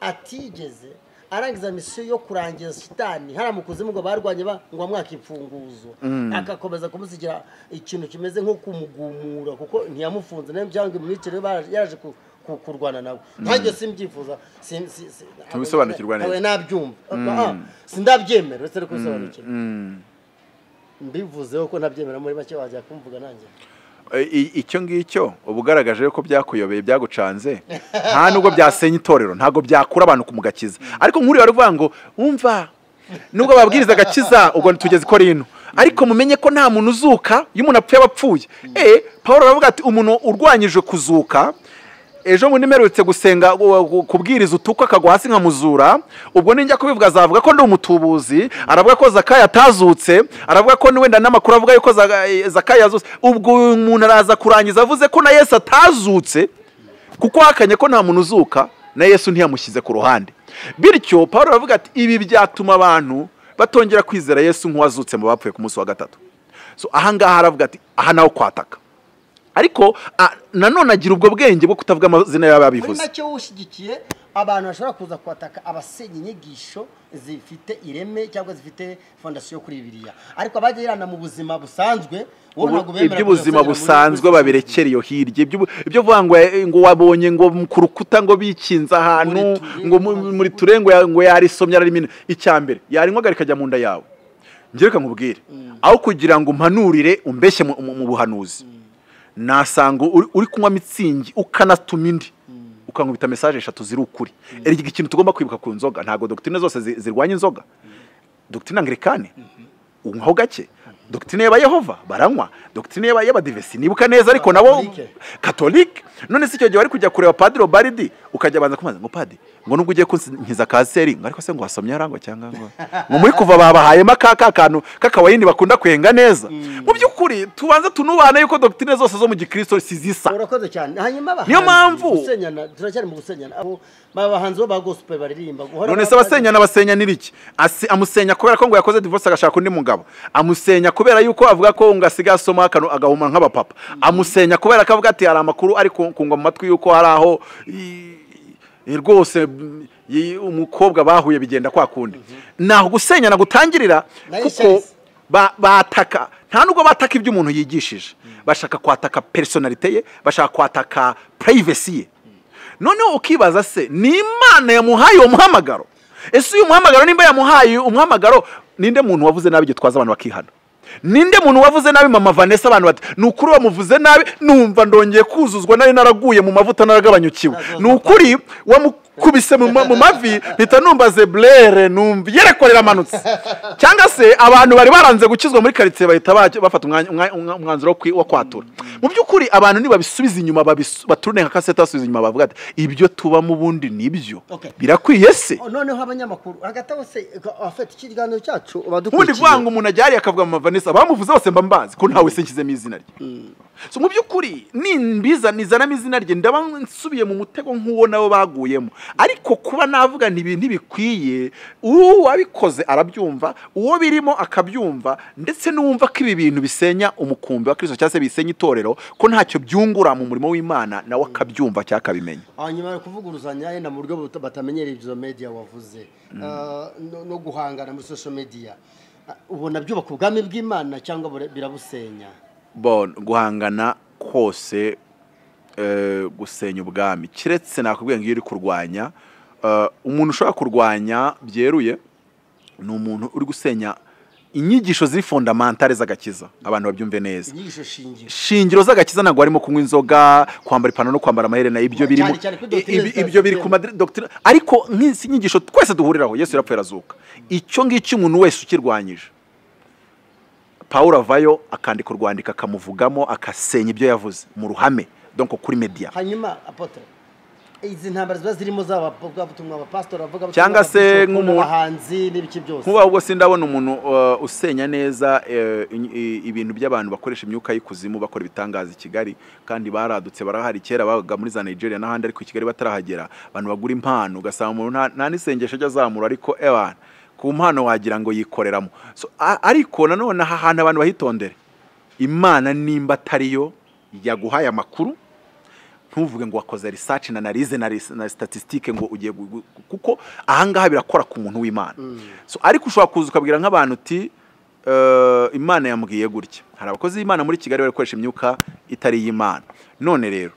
atigeze arangiza misiyo yo kurangiza shitani hariya mu kuzimu ngo barwanye ba- ngo amwaka imfunguzo agakomeza kumusigira ikintu kimeze nko kumugumura kuko ntiyamufunze nayo cyangwa imwicire bara- yaraje ku- ku- kurwana nawe nkanjye simbyifuza sim- si- si- Tubisobanukirwa neza. ntawe nabyumva Ah, sindabyemera uretse no kubisobanukirwa Mm. mbivuzeho ko ntabyemera muri make wajya kumvuga nanjye I- i- icyo ngicyo uba ugaragaje ko byakuyobeye byagucanze nta nubwo byasenya itorero ntabwo byakura abantu ku mugakiza ariko nk'uriya wari uvuga ngo wumva nubwo babwiriza agakiza ubwo tugeze ko rino ariko mumenye ko nta muntu uzuka iyo umuntu apfuye aba apfuye eh paul aravuga ati umuntu urwanyije kuzuka ejo bundi mperutse gusenga gu- gu- kubwiriza utukwa akagwa hasi nkamuzura ubwo ninjya kubivuga azavuga ko ndi umutubuzi aravuga ko zakayo atazutse aravuga ko wenda n'amakuru avuga yuko Zaka- zakayo yazutse ubwo uyu muntu araza kurangiza avuze ko na yesu atazutse kuko hakanye ko nta muntu uzuka na yesu ntiyamushyize ku ruhande bityo paul aravuga ati ibi byatuma abantu batongera kwizera yesu nk'uwazutse mu bapfuye ku munsi wa gatatu so ahangaha aravuga ati aha nawe kwataka ariko a- nanone agira ubwo bwenge bwo kutavuga amazina muri y'ababivuze make ushyigikiye abantu bashobora kuza kwataka abasenya inyigisho zifite ireme cyangwa zifite fondasiyo kuri bibiriya ariko abagirana mu buzima busanzwe wowe ntabwo bemera iby'ubuzima kuzasenyera muri- busanzwe babirekera iyo hirya ibyo ibyo uvuga ngo eh, ngo wabonye ngo m- ku rukuta ngo bikinze ahantu Muri ture- ngo mu- muri ture ngo ya- ngo yarisomye ararimo icya mbere yarinywagara ikajya mu nda yawe njye reka nkubwire aho kugira ngo umpanurire umbeshye mu- mu mu buhanuzi nasanga uri uri kunywa mitsingi ukanatuma indi ukankubita mesaje eshatu ziri ukuri erega ikintu tugomba kwibuka ku nzoga ntabwo dogitine zose zi- zirwanya inzoga dogitine anglikane unywaho gake dogitine y'aba yehova baranywa dogitine y'aba- y'abadivesi nibuka neza ariko nabo Katolike. katolike none si icyo gihe wari kujya kureba padiri obaridi ukajya banza kumaza ngo padi ngo nubwo ugiye kunkiza kanseri ngo ariko se ngo wasomye harangwa cyangwa ngo ngo muri kuva babahayemo ka ka kantu k'akawayini bakunda kwenga neza mu by'ukuri tubanza tunubane yuko dogitine zose zo mu gikristo si zisa urakoze cyane hanyuma abahanzi Niyo mpamvu. gusenyana turacyari mu gusenyana abo ba bahanzi bo ba gospel baririmba guhora none se abasenyana basenya n'iriki Asi- amusenya kubera ko ngo yakoze divorce agashaka undi mugabo amusenya kubera yuko avuga ko ngo asigaye asoma akanu- agahumana nk'abapapa amusenya kubera ko avuga ati hari amakuru ari ku- kungwa mu matwi yuko hari aho i- i- rwose mm, i- umukobwa bahuye bigenda kwa kundi naho gusenyana gutangirira Na kuko Echelles. Ba- bataka nta nubwo bataka ibyo umuntu yigishije bashaka kwataka personalite ye bashaka kwataka privacy ye noneho ukibaza se ni imana yamuhaye uwo muhamagaro ese uyu muhamagaro nimba yamuhaye umuhamagaro ninde muntu wavuze nabi gitwaza abantu bakihana ninde muntu wavuze nabi mama vanessa abantu bati ni ukuri wamuvuze nabi numva ndongeye kuzuzwa nari naraguye mu mavuta naragabanyukiwe ni ukuri wamukubise mu ma- mu mavi mpita numva zeburere numva yerekorera amanutse cyangwa se abantu bari baranze gukizwa muri karitsiye bahita bajya- bafata umwanya- umwa- umwa- umwanzuro wo kwi- wo kwatura mu by'ukuri abantu nibabisubiza inyuma babisu- baturune nka kasete basubiza inyuma bavuga ati ibyo tubamo ubundi nibyo Okay. birakwiye se noneho abanyamakuru hagati aho se abafata ikiganiro cyacu ubundi badukurikiye kuvuga ngo umuntu ajyariye akavuga mama vanessa bamuvuze bose mba mbazi ko ntawe se nshyizemo izina rye so mu by'ukuri nimbiza nizanamo izina rye ndaba nsubiye mu mutego nk'uwo nabo baguyemo ariko kuba navuga nti ibi ntibikwiye uwo wabikoze arabyumva uwo birimo akabyumva ndetse n'uwumva ko ibi bintu bisenya umukumbi wa kirisito cyangwa se bisenya itorero ko ntacyo byungura mu murimo w'imana nawe akabyumva cyangwa akabimenya hanyuma yo kuvuguruzanya yenda mu buryo buta- batamenyereye izo media wavuze Ah, no no guhangana muri social media Ah, ubona byubaka ubwami bw'imana cyangwa bure- birabusenya bon guhangana kose eh, gusenya ubwami kiretse nakubwiye ngo iyo uri kurwanya eh, umuntu ushobora kurwanya byeruye ni umuntu uri gusenya inyigisho ziri fondamentale z'agakiza abantu babyumve neza inyigisho shingiro shingiro z'agakiza ntabwo harimo kunywa inzoga kwambara ipantaro no kwambara amaherena ibyo biri mu- Cyane cyane kuri doctrine ibi- za ibyo biri Sitera. ku madri- doctrine ariko nk'izi nyigisho twese duhuriraho yesu yarapfuye arazuka icyo ngicyo umuntu wese ukirwanyije pawulo avayo akandika urwandiko akamuvugamo akasenya ibyo yavuze mu ruhame donc kuri media hanyuma apotre izi ntambara ziba zirimo z'abavugabutumwa abapasitori abavuga Cyangwa se nk'umuntu- abahanzi n'ibiki byose nkuba ahubwo sindabona umuntu uh, usenya neza eh, i- i- ibintu by'abantu bakoresha imyuka y'ikuzimu bakora ibitangaza i kigali kandi baradutse barahari kera babaga muri za nigeria n'ahandi ariko i kigali batarahagera abantu bagura impano ugasanga umuntu nta- nta n'isengesho ajya azamura ariko ebana ku mpano wagira ngo yikoreramo so, a- ariko nanone aha hantu abantu bahitondere imana nimba atariyo yaguhaye amakuru ntuvuge ngo wakoze research na analize na, ris- na statistique ngo ugiye gu- gu- kuko ahangaha birakora ku muntu w'imana so ariko ushobora kuza ukabwira nk'abantu uti eh, imana yambwiye gutya hari abakozi b'imana muri kigali bari gukoresha imyuka itari iy'imana none rero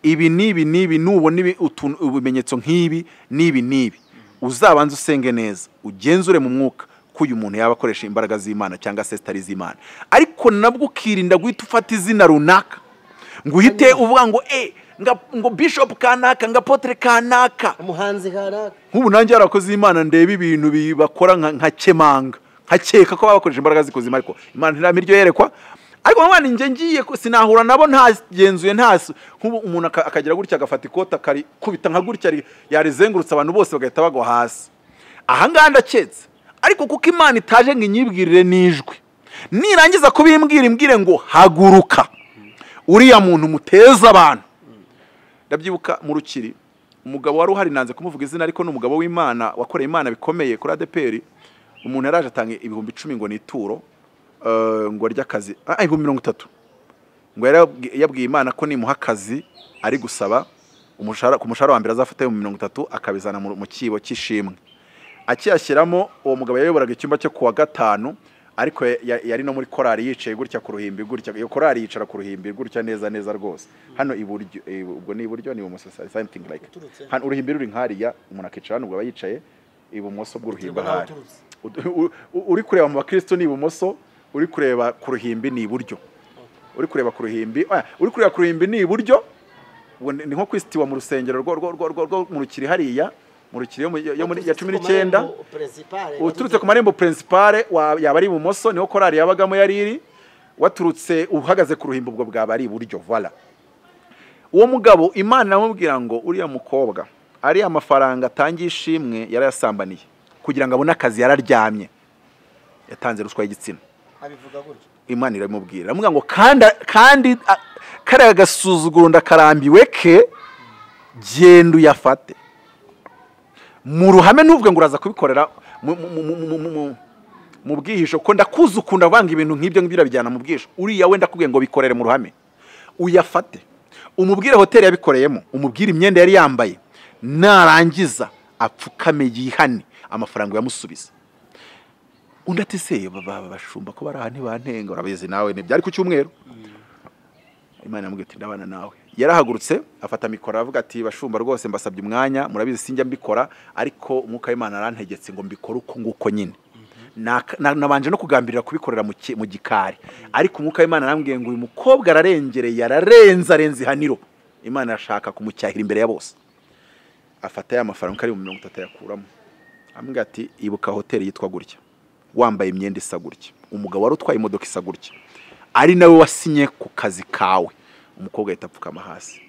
ibi n'ibi n'ibi nubona ibi- utu- ibimenyetso nk'ibi n'ibi n'ibi uzabanze usenge neza ugenzure mu mwuka ko uyu muntu yaba akoresha imbaraga z'imana cyangwa se zitari iz'imana ariko nabwo ukirinda guhita ufata izina runaka ngo uhite uvuga ngo e nga- ngo bishop kanaka ngo apotre kanaka umuhanzi kanaka nk'ubu nanjye hari abakozi b'imana ndeba ibintu bi- bakora nka nka kemanga nkakeka ko baba bakoresha imbaraga zikozima ariko imana ntiramira iryo yerekwa ariko nanone njye ngiye ku- sinahura nabo ntagenzuye ntasu nk'ubu umuntu aka- akagira gutya agafata ikoti akarikubita nka gutya ri- yarizengurutse abantu bose bagahita bagwa hasi ahangaha ndaketse ariko kuko imana itaje ngo inyibwirire n'ijwi nirangiza kubimbwira imbwire ngo haguruka uriya muntu muteza abantu ndabyibuka mu rukiri umugabo wari uhari nanze kumuvuga izina ariko ni umugabo w'imana wakoreye imana bikomeye kuri adeperi umuntu yaraje atanga ibihumbi icumi ngo ni ituro eh, ngo arye akazi ah, ibihumbi mirongo itatu ngo yari yabwi- yabwiye imana ko nimuha akazi ari gusaba umushahara- ku mushahara wa mbere azafata ibihumbi mirongo itatu akabizana mu mu kibo cy'ishimwe akiyashyiramo uwo mugabo yayoboraga icyumba cyo kuwa gatanu ariko ya- ya- yari no muri korari yicaye gutya ku ruhimbi gutya iyo korari yicara ku ruhimbi gutya neza neza rwose hano iburyo eh, ubwo ni iburyo ni ibumoso sa- something like Uturutse. hano uruhimbi ruri nkariya umuntu akicara hano ubwo aba yicaye ibumoso bw'uruhimbi Biterwa n'aho ahari uturutse. U- u- uri kureba mu bakristo ni ibumoso uri kureba ku ruhimbi ni iburyo uri kureba ku ruhimbi ah, uri kureba ku ruhimbi ni iburyo ubu ni ni nko kwisitiwa mu rusengero rwo rwo rwo rwo rwo mu rukiri hariya mu rukiri yo mu- yo muri ya cumi n'icyenda uturutse ku marembo principale wa- yaba ari ibumoso niho korari yabagamo yari iri waturutse uhagaze ku ruhimbi ubwo bwaba ari iburyo vola uwo mugabo imana amubwira ngo uriya mukobwa ariya mafaranga atangiye ishimwe yarayasambaniye kugira ngo abone akazi yararyamye yatanze ruswa y'igitsina abivuga gutyo imana iramubwira iramubwira ngo kandi kandi a- kariya gasuzuguro ndakarambiwe ke genda uyafate mu ruhame ntuvuge ngo uraza kubikorera mu- mu- mu- mu- mu- mu- mu- mu bwihisho ko ndakuzi ukunda vanga ibintu nk'ibyo ngibyo urabijyana mu bwihisho uriya wenda akubwiye ngo bikorere mu ruhame uyafate umubwire hoteli yabikoreyemo umubwire imyenda yari yambaye narangiza apfukame yihane amafaranga uyamusubiza undi ati se baba- bashumba ko bari aha ntibantenga urabizi nawe ntibyari ku cyumweru imana yamubwiye ati ndabana nawe yarahagurutse afata mikoro aravuga ati bashumba rwose mbasabye umwanya murabizi sinjya mbikora ariko umwuka w'imana arantegetse ngo mbikore uko nguko nyine Naka- na- nabanje no kugambirira kubikorera mu ki- mu gikari ariko umwuka w'imana arambwiye ngo uyu mukobwa ararengereye ararenze arenze ihaniro imana irashaka kumucyahira imbere ya bose afata ya mafaranga uko ari mu mirongo itatu ayakuramo amubwira ati ibuka hoteli yitwa gutya wambaye imyenda isa gutya umugabo wari utwaye imodoka isa gutya ari nawe wasinye ku kazi kawe umukobwa ahita apfukama hasi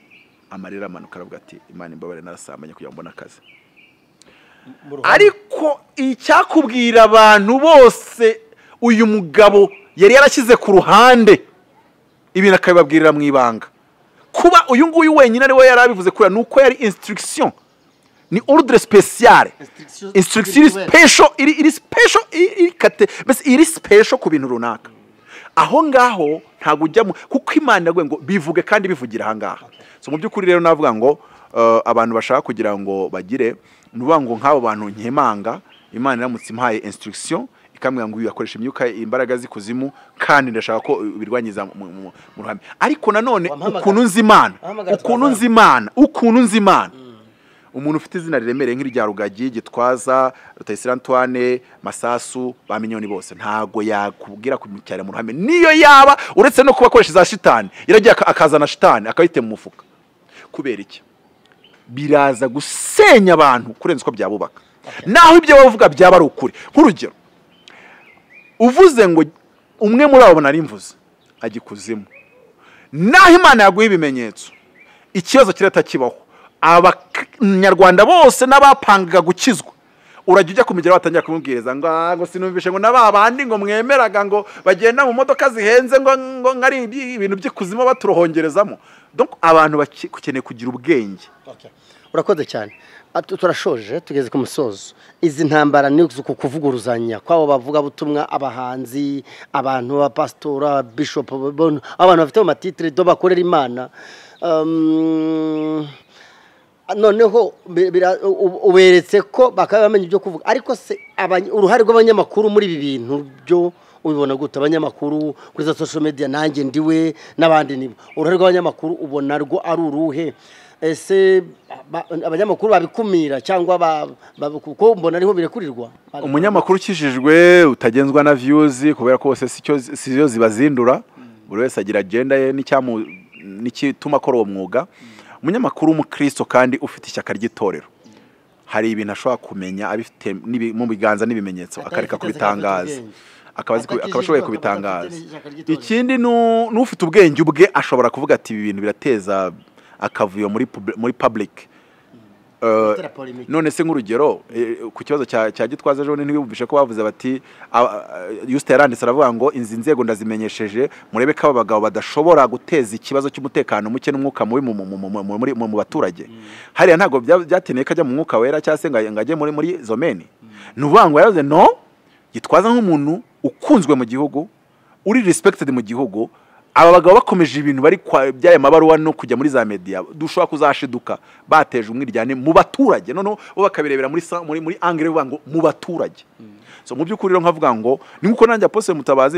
amarira amanuka aravuga ati imana imbabare narasambanye kugira ngo mbone akazi ariko icyakubwira abantu bose uyu mugabo yari yarashyize ku ruhande ibintu akabibabwirira mu ibanga kuba uyu nguyu wenyine ari we yari abivuze kubera ni uko yari insitirigisiyo ni orudire sipesiyare Instruction insitirigisiyo iri spirituelle. sipesho iri iri sipesho iri iri kate mbese iri sipesho ku bintu runaka aho ngaho ntabwo ujyamo kuko imana yaguye ngo bivuge kandi bivugira aha ngaha so mu by'ukuri rero navuga ngo eh, abantu bashaka kugira ngo bagire ni ukuvuga ngo nk'abo bantu nkemanga imana iramutse impaye insitirigisiyo ikambwira ngo uyu yakoresha imyuka imbaraga z'ikuzimu kandi ndashaka ko birwanyiza mu- mu mu- mu ruhame ariko nanone Wampamagara. ukuntu nzi imana Wampamagara ukuntu nzi imana ukuntu nzi imana umuntu ufite izina riremereye nk'irya rugagi gitwaza rutayisire antoine masasu ba minyoni bose ntabwo yakubwira kumucyara mu ruhame niyo yaba uretse no kuba akoresha za shitani yaragiye aka- akazana shitani akayitema mu mufuka kubera iki biraza gusenya abantu kurenza uko byabubaka naho ibyo bavuga byaba ari ukuri nk'urugero uvuze ngo umwe muri abo nari mvuze ajya ikuzimu naho imana yaguha ibimenyetso ikibazo kirahita kibaho abanyarwanda bose n'abapangaga gukizwa urajya ujya ku migero batangira kumubwiriza ngo "Ah, ngo sinumvishe ngo na ba bandi ngo mwemeraga ngo bagenda mu modoka zihenze ngo ngo ngo ari iby- ibintu by'ikuzimu baturohongerezamo Donc, abantu baki- bakeneye kugira ubwenge Okay. urakoze cyane Atu- turashoje tugeze ku musozo izi ntambara ni uku kuvuguruzanya kw'abo bavuga butumwa abahanzi abantu abapasitora bishopu bon- abantu bafite mu matitire do bakorera imana Um, noneho bi- bira- u- uberetse ko bakaba bamenya ibyo kuvuga ariko se abany- uruhare rw'abanyamakuru muri ibi bintu byo ubibona gute abanyamakuru kuri za social media nanjye ndiwe n'abandi nibo uruhare rw'abanyamakuru ubona rwo ari uruhe ese ba- abanyamakuru babikumira cyangwa ba- ba- kuko mbona ariho birekurirwa umunyamakuru ukijijwe utagenzwa na viyuzi kubera ko bose sicyo- siyo zibazindura buri wese agira agenda ye n'icyamu- n'igituma akora uwo mwuga umunyamakuru w'umukristo kandi ufite ishyaka ry'itorero hari ibintu ashobora kumenya abifite n'ibi- mu biganza n'ibimenyetso Atabifite akareka aseka kubitangaza afite ubwenge. akaba azi ku- akaba ashoboye Atakijijwe, kubitangaza akavuga ati, "Ishyaka ry'itorero." ikindi ni u- n'ufite ubwenge ubwe ashobora kuvuga ati ibi bintu birateza akavuyo muri pub- muri public Eh, Gutera polemique. none se nk'urugero eh, ku kibazo cya cya gitwaza ejo bundi ntibiyumvishe ko bavuze bati yusita yaranditse aravuga ngo inzi nzego ndazimenyesheje murebe ko aba bagabo badashobora guteza ikibazo cy'umutekano muke n'umwuka mubi mu- mu- mu- mu- mu- muri- mu mu baturage hariya ntabwo bya- byakeneye ko ajya mu mwuka wera cyangwa se ngo ajye- ngo ajye muri muri izo meni ni ukuvuga ngo yaravuze no gitwaza nk'umuntu ukunzwe mu gihugu uri respected mu gihugu aba bagabo bakomeje ibintu bari kwa- by'aya mabaruwa no kujya muri za media dushobora kuzashiduka bateje umwiryane mu baturage noneho bo bakabirebera muri sa- muri muri angle bavuga ngo mu baturage so mu by'ukuri rero nkavuga ngo ni nkuko nanjye apostle mutabazi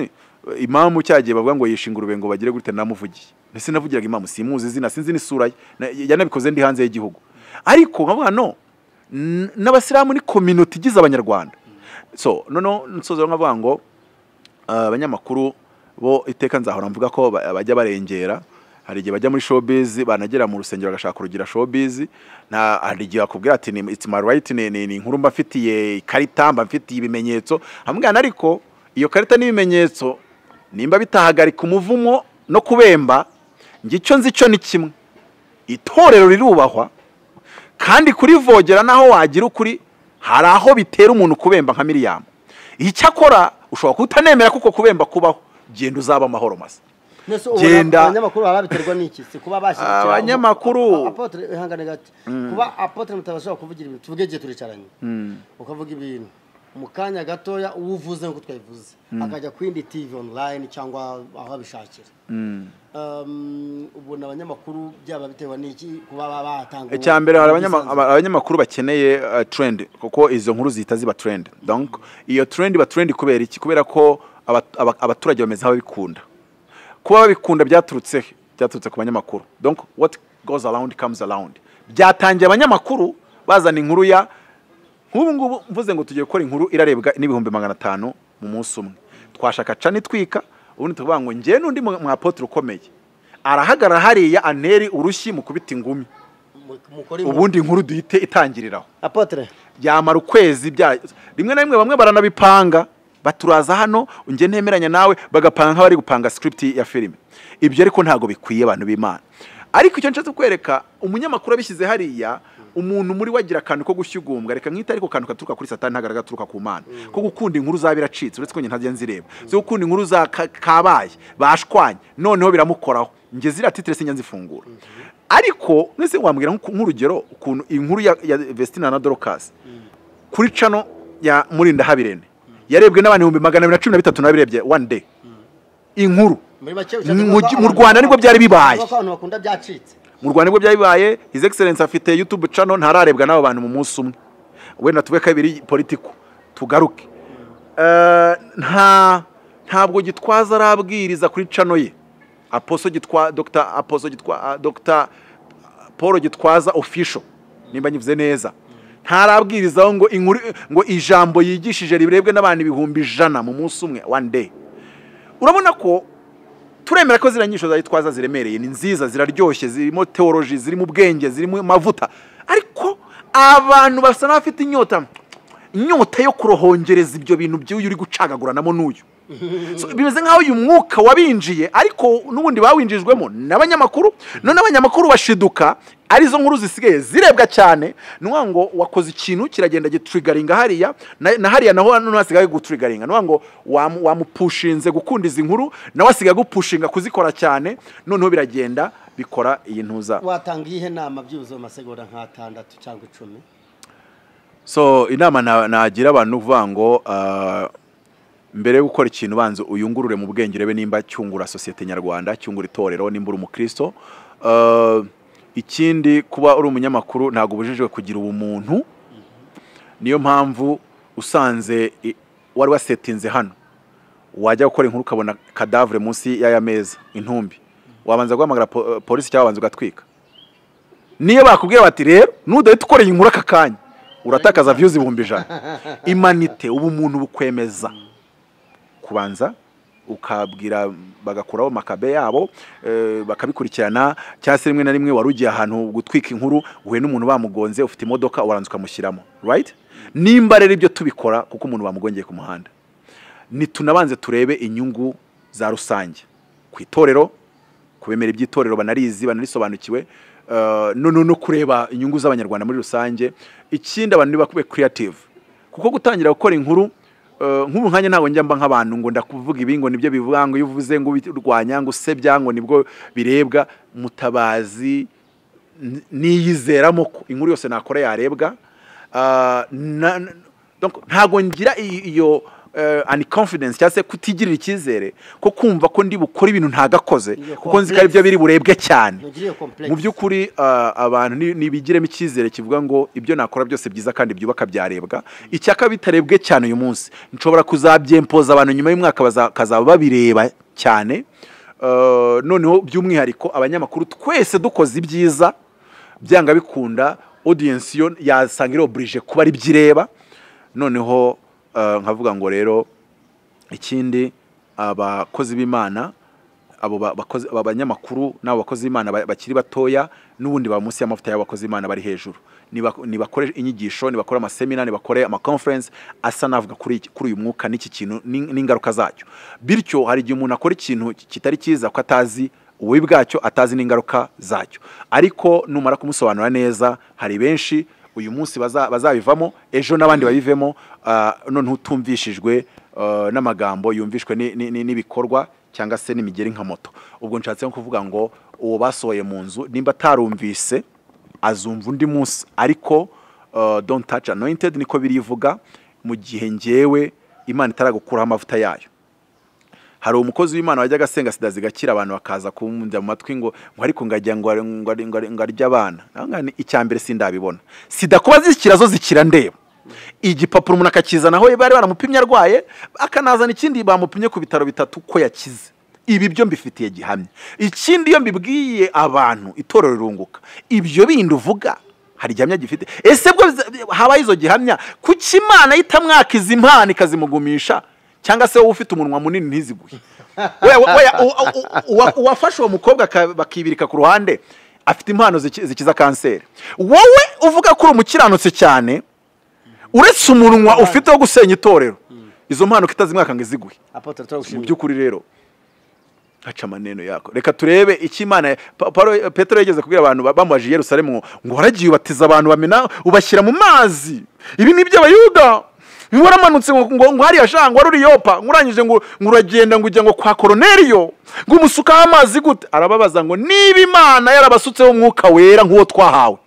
eh, imamu cyagiye bavuga ngo yishinga urubenge ngo bagire gute namuvugiye ndetse navugiraga imamu simuzi izina sinzi n'isura ye Na- yanabikoze ndi hanze y'igihugu ariko nkavuga no n- n'abasilamu ni community igize abanyarwanda so noneho nsoza nkavuga ngo Uh, abanyamakuru bo iteka nzahora mvuga ko ba- bajya barengera hari igihe bajya muri showbiz banagera mu rusengero bagashaka kurugira showbiz nta hari igihe bakubwira ati ni it's my right ni, ni, ni inkuru mba mfitiye ikarita mba mfitiye ibimenyetso hamwana ariko iyo karita n'ibimenyetso nimba bitahagarika umuvumo no kubemba njye icyo nzi cyo ni kimwe itorero rirubahwa kandi kurivogera naho wagira ukuri hari aho bitera umuntu kubemba nka miriyamu icyakora ushobora kutanemera kuko kubemba kubaho genda uzaba amahoro masa Nese ubona Genda. abanyamakuru baba babiterwa n'iki si kuba bashyigikira Abanyamakuru. Apo- apotre ihangane gato kuba apotre mutabashobora kuvugira ibintu tuvuge igihe turicaranye ukavuga ibintu mu kanya gatoya uwo uvuze nk'uko twabivuze akajya ku yindi tivi onurayini cyangwa aho abishakira Um, ubona abanyamakuru byaba bitewe n'iki kuba batanga icya mbere hari abanyama- aba- abanyamakuru bakeneye uh, trend kuko izo nkuru zihita ziba trend donc iyo trend iba trend kubera iki kubera ko aba- aba- abaturage bameze nk'ababikunda kuba babikunda byaturutse he? byaturutse ku banyamakuru donc what goes around comes around byatangiye abanyamakuru bazana inkuru ya nk'ubu ngubu mvuze ngo tugiye gukora inkuru irarebwa n'ibihumbi magana atanu mu munsi umwe twashaka cani twika ubundi tukavuga ngo njyewe n'undi mu- mwapotre ukomeye arahagarara hariya aneri urushyi mu kubita ingumi ubundi inkuru duhite itangiriraho apotre byamara ukwezi bya rimwe na rimwe bamwe baranabipanga baturaza hano njye ntemeranya nawe bagapanga nk'abari gupanga script ya filime ibyo ariko ntabwo bikwiye abantu b'imana ariko icyo nshatse kwereka umunyamakuru abishyize hariya umuntu muri we agira akantu ko gushyugumbwa reka mwite ariko akantu gaturuka kuri satani ntabwo ari agaturuka ku mana ko gukunda inkuru zaba iracitse uretse ko njye ntajya nzireba zo gukunda inkuru za ka- kabaye bashwanye noneho biramukoraho njye ziriya titire sinjya nzifungura ariko mwese wambwira nk'uku- nk'urugero ukuntu inkuru ya, ya vestina na dorokasi kuri cano ya murinda habirene yarebwe n'abantu ibihumbi magana abiri na cumi na bitatu nabirebye one day inkuru muri make Mu- mu Rwanda nibwo byari bibaye. kuko abantu bakunda byacitse mu rwanda nibwo byari bibaye his excellence afite youtube channel ntararebwa n'abo bantu mu munsi umwe wenda tube kabiri politiko tugaruke Eh, nta ntabwo gitwaza arabwiriza kuri cano ye aposo gitwa dr aposo gitwa dr paul gitwaza official nimba nyivuze neza ntarabwirizaho ngo inkuru ngo ijambo yigishije rirebwe n'abantu ibihumbi ijana mu munsi umwe one day urabona ko turemera ko ziriya nyinshi za gitwaza ziremereye ni nziza ziraryoshye zirimo teoloji zirimo ubwenge zirimo amavuta ariko abantu basa n'abafite inyota inyota yo kurohongereza ibyo bintu by'uyu uri gucagaguranamo n'uyu So, bimeze nk'aho uyu mwuka wabinjiye ariko n'ubundi bawinjijwemo n'abanyamakuru none abanyamakuru bashiduka arizo nkuru zisigaye zirebwa cyane ni ukuvuga ngo wakoze ikintu kiragenda gitrigaringa hariya na na hariya naho noneho hasigaye gutrigaringa ni ukuvuga ngo wamu- wamupushinze gukunda izi nkuru nawe asigaye agupushinga kuzikora cyane noneho biragenda bikora iyi ntuza watanga iyihe nama byibuze mu masegonda nk'atandatu cyangwa icumi so inama na- nagira abantu ni ukuvuga ngo ah, mbere yo gukora ikintu banza uyungurure mu bwenge urebe nimba cyungura sosiyete nyarwanda cyungura itorero nimba uri umukristo Ah, ikindi kuba uri umunyamakuru ntabwo ubujijwe kugira ubumuntu niyo mpamvu usanze i- wari wasetinze hano wajya gukora inkuru ukabona kadavure munsi y'aya meza intumbi wabanza guhamagara po- polisi cyangwa wabanza ugatwika niyo bakubwiye bati rero nudahita ukora iyi nkuru aka kanya uratakaza views ibihumbi ijana imanite ubumuntu bukwemeza kubanza ukabwira bagakuraho makabe yabo eh, bakabikurikirana cyangwa se rimwe na rimwe wari ugiye ahantu gutwika inkuru uhuye n'umuntu bamugonze ufite imodoka uranza ukamushyiramo right nimba rero ibyo tubikora kuko umuntu bamugongeye ku muhanda nitunabanze turebe inyungu za rusange ku itorero ku bimera by'itorero banarizi banarisobanukiwe eh, no no kureba inyungu z'abanyarwanda muri rusange ikindi abantu nibakube creative kuko gutangira gukora inkuru eh, nk'ubu nkanjye ntabwo njya mba nk'abantu ngo ndakuvuga ibi ngo nibyo bivuga ngo iyo uvuze ngo ubirwanya ngo usebya ngo nibwo birebwa mutabazi n- niyizeramo ko inkuru yose nakora yarebwa Ah, na- na- donc ntabwo ngira i- iyo eh, unconfidence cyangwa se kutigirira icyizere ko kumva ko ndi bukore ibintu ntagakoze Iyo kuko nzi ko ari byo biri burebwe cyane ntugire iyo complex mu by'ukuri ah, abantu ni- nibigiremo icyizere kivuga ngo ibyo nakora byose byiza kandi byubaka byarebwa icyaka bitarebwe cyane uyu munsi nshobora kuzabyempoza abantu nyuma y'umwaka baza- bakazaba babireba cyane Eh, noneho by'umwihariko abanyamakuru twese dukoze ibyiza byanga bikunda audience yo yasanga iri oblige kuba ari byo ireba noneho eh, nkavuga ngo rero ikindi abakozi b'imana abo ba- bakozi- aba banyamakuru n'abo bakozi b'imana ba- bakiri batoya n'ubundi baba munsi y'amavuta y'abakozi b'imana bari hejuru Nibak- nibakore inyigisho nibakore amasemina nibakore amaconference asa n'avuga kuri iki- kuri uyu mwuka n'iki kintu n'in- n'ingaruka zacyo bityo hari igihe umuntu akora ikintu kitari cyiza ko atazi ububi bwacyo atazi n'ingaruka zacyo ariko numara kumusobanura neza hari benshi uyu munsi baza- bazabivamo ejo n'abandi babivemo ah, noneho utumvishijwe ah, n'amagambo yumvishwe ni- ni- ni- n'ibikorwa cyangwa se n'imigeri nka moto ubwo nshatse nko kuvuga ngo uwo basohoye mu nzu nimba atarumvise azumva undi munsi ariko ah, don't touch anointed niko birivuga mu gihe ngewe imana itaragukuraho amavuta yayo hari umukozi w'imana wajyaga asenga sida zigakira abantu bakaza kumujya mu matwi ngo ngo ariko ngajya ngo ari- ngo ari- ngo ari- ngo arye abana naho ngaho ni icya mbere sindabibona sida kuba zikira zo zikira ndeba igipapuro umuntu akakizanaho bari baramupimye arwaye akanazana ikindi bamupimye ku bitaro bitatu ko yakize ibi byo mbifitiye gihamya ikindi iyo mbibwiye abantu itorero rirunguka ibyo bindi uvuga hari gihamya gifite ese bwo biza- habaho izo gihamya kuki imana itamwakiza impano ikazimugumisha cyangwa se wowe ufite umunwa munini ntiziguhe We- we- we- u- u- uwa- uwafashe uwo mukobwa aka- bakibirika ku ruhande afite impano ziki- zikiza kanseri wowe uvuga ko uri umukiranutsi cyane uretse umunwa ufite wo gusenya itorero izo mpano kitazimwaka ngo iziguhe apotre turagushimiye mu by'ukuri rero haca amaneno yako reka turebe icyo imana Pa- Paulo- petero yageze kubwira abantu ba- bamubaje i yerusalemu ngo ngo waragiye ubatiza abantu bamena ubashyira mu mazi ibi ni iby'abayuda ngo waramanutse ngo ngo ngo hariya shanga wari uri yopa ngo urangije ngo ngo uragenda ngo ujya ngo kwa koroneriyo ngo umusukaho amazi gute arababaza ngo niba imana yarabasutseho umwuka wera nk'uwo twahawe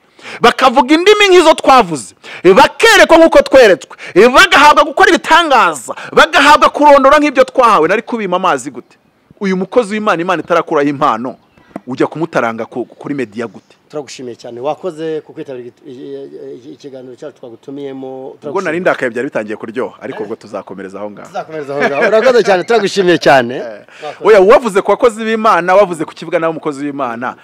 bakavuga indimi nk'izo twavuze bakerekwa nk'uko tweretswe bagahabwa gukora ibitangaza bagahabwa kurondora nk'ibyo twahawe nari kubima amazi gute uyu mukozi w'imana imana itarakuraho impano ujya kumutaranga ku- kuri mediya gute turagushimiye cyane wakoze ku kwitabira iki- iki- ikiganiro cyacu twagutumiyemo ubwo turagushimiye. nari ndakaye byari bitangiye kuryoha ariko ubwo tuzakomereza aho ngaho tuzakomereza aho ngaho urakoze cyane turagushimiye cyane oya wavuze ku bakozi b'imana wavuze ku kibuga n'umukozi w'imana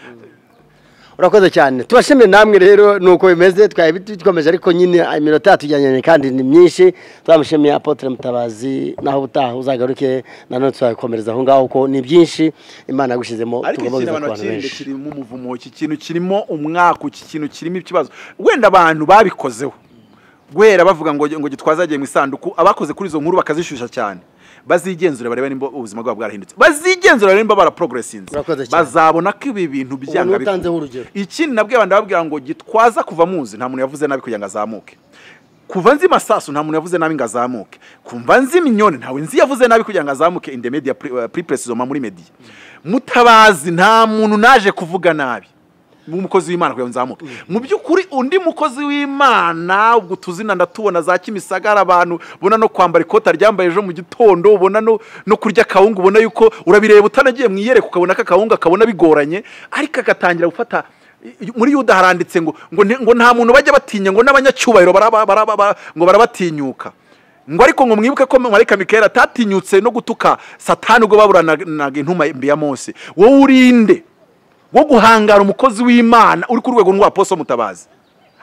urakoze cyane tubashimire namwe rero nuko bimeze twari dukomeje ariko nyine iminota yatujyanye kandi ni myinshi turamushimiye apotre mutabazi naho ubutaha uzagaruke nanone tuzakomereza aho ngaho kuko ni byinshi imana yagushyizemo ariko iki tugomba kintu kuza ku bantu abantu kirinde benshi kirimo umuvumo iki kintu kirimo umwaka iki kintu kirimo ikibazo wenda abantu babikozeho guhera bavuga ngo ngo gitwaza agiye mu isanduku abakoze kuri izo nkuru bakazishyushya cyane bazigenzura barebe nimba ubuzima bwabo bwarahindutse bazigenzura barebe nimba baraporogeresinze Urakoze cyane. bazabona ko ibi bintu byanga Umuntu utanzeho urugero. ikindi nabwiye abantu babwira ngo gitwaza kuva muzi nta muntu yavuze nabi kugira ngo azamuke kuva nzi masasu nta muntu yavuze nabi ngo azamuke kumva nzi minyoni ntawe nzi yavuze nabi kugira ngo azamuke in the media pre- uh, pre precisoma muri media mutabazi nta muntu naje kuvuga nabi nk'umukozi w'imana kugira ngo nzamuke mu by'ukuri undi mukozi w'imana ubwo tuzina ndatubona za kimisagara abantu ubona no kwambara ikota ryambaye ejo mu gitondo ubona no, no kurya akawunga ubona yuko urabireba utanagiye mu iyereka ukabona ko akawunga kabona bigoranye ariko agatangira gufata I- muri yuda haranditse ngo ngo nti- ngo nta muntu bajya batinya ngo n'abanyacyubahiro baraba- baraba- ba- ngo barabatinyuka ngo ariko ngo mwibuke ko marayika mikayeli atatinyutse no gutuka satani ubwo baburanaga intuma mbi ya mose wowe urinde wo guhangara umukozi w'imana uri ku rwego rw'aposo mutabazi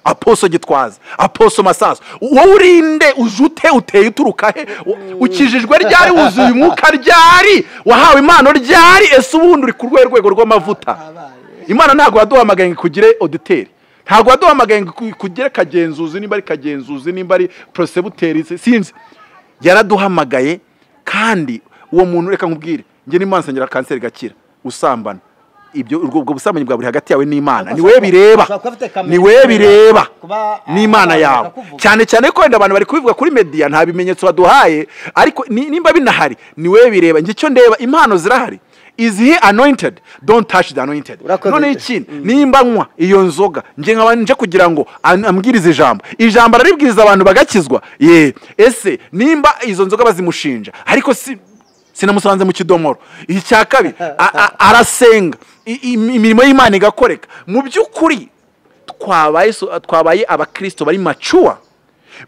aposo gitwaza aposo masaso wowe urinde ujute uteye uturuka he U- ukijijwe ryari wuzuye umwuka ryari wahawe impano ryari ese ubundi uri ku rwego rwego rw'amavuta imana ntabwo yaduhamagaye ngo ikugire oditeri ntabwo yaduhamagaye ngo iku- ikugire kagenzuzi nimba ari kagenzuzi nimba ari porosebuteri sinzi yaraduhamagaye kandi uwo muntu reka nkubwire njye n'imana nsengera kanseri gakira usambana ibyo ubwo ubwo busambanyi bwa buri hagati yawe n'imana ni wowe bireba Ushobora kuba ufite kamera ni wowe bireba kuba- n'imana abantu yawe bakakuvuga. cyane cyane ko wenda abantu bari kubivuga kuri mediya nta bimenyetso baduhaye ariko ni- nimba binahari ni wowe bireba njye icyo ndeba impano zirahari is he anointed don't touch the anointed Urakoze. none ikindi nimba anywa iyo nzoga nje nkaba nje kugira ngo an- ambwirize ijambo ijambo araribwiriza abantu bagakizwa ye ese nimba izo nzoga bazimushinja ariko si sinamusanze mu kidomoro icya kabiri a- a- arasenga i- i- imirimo y'imana igakoreka mu by'ukuri twabaye so- twabaye abakristo bari macuwa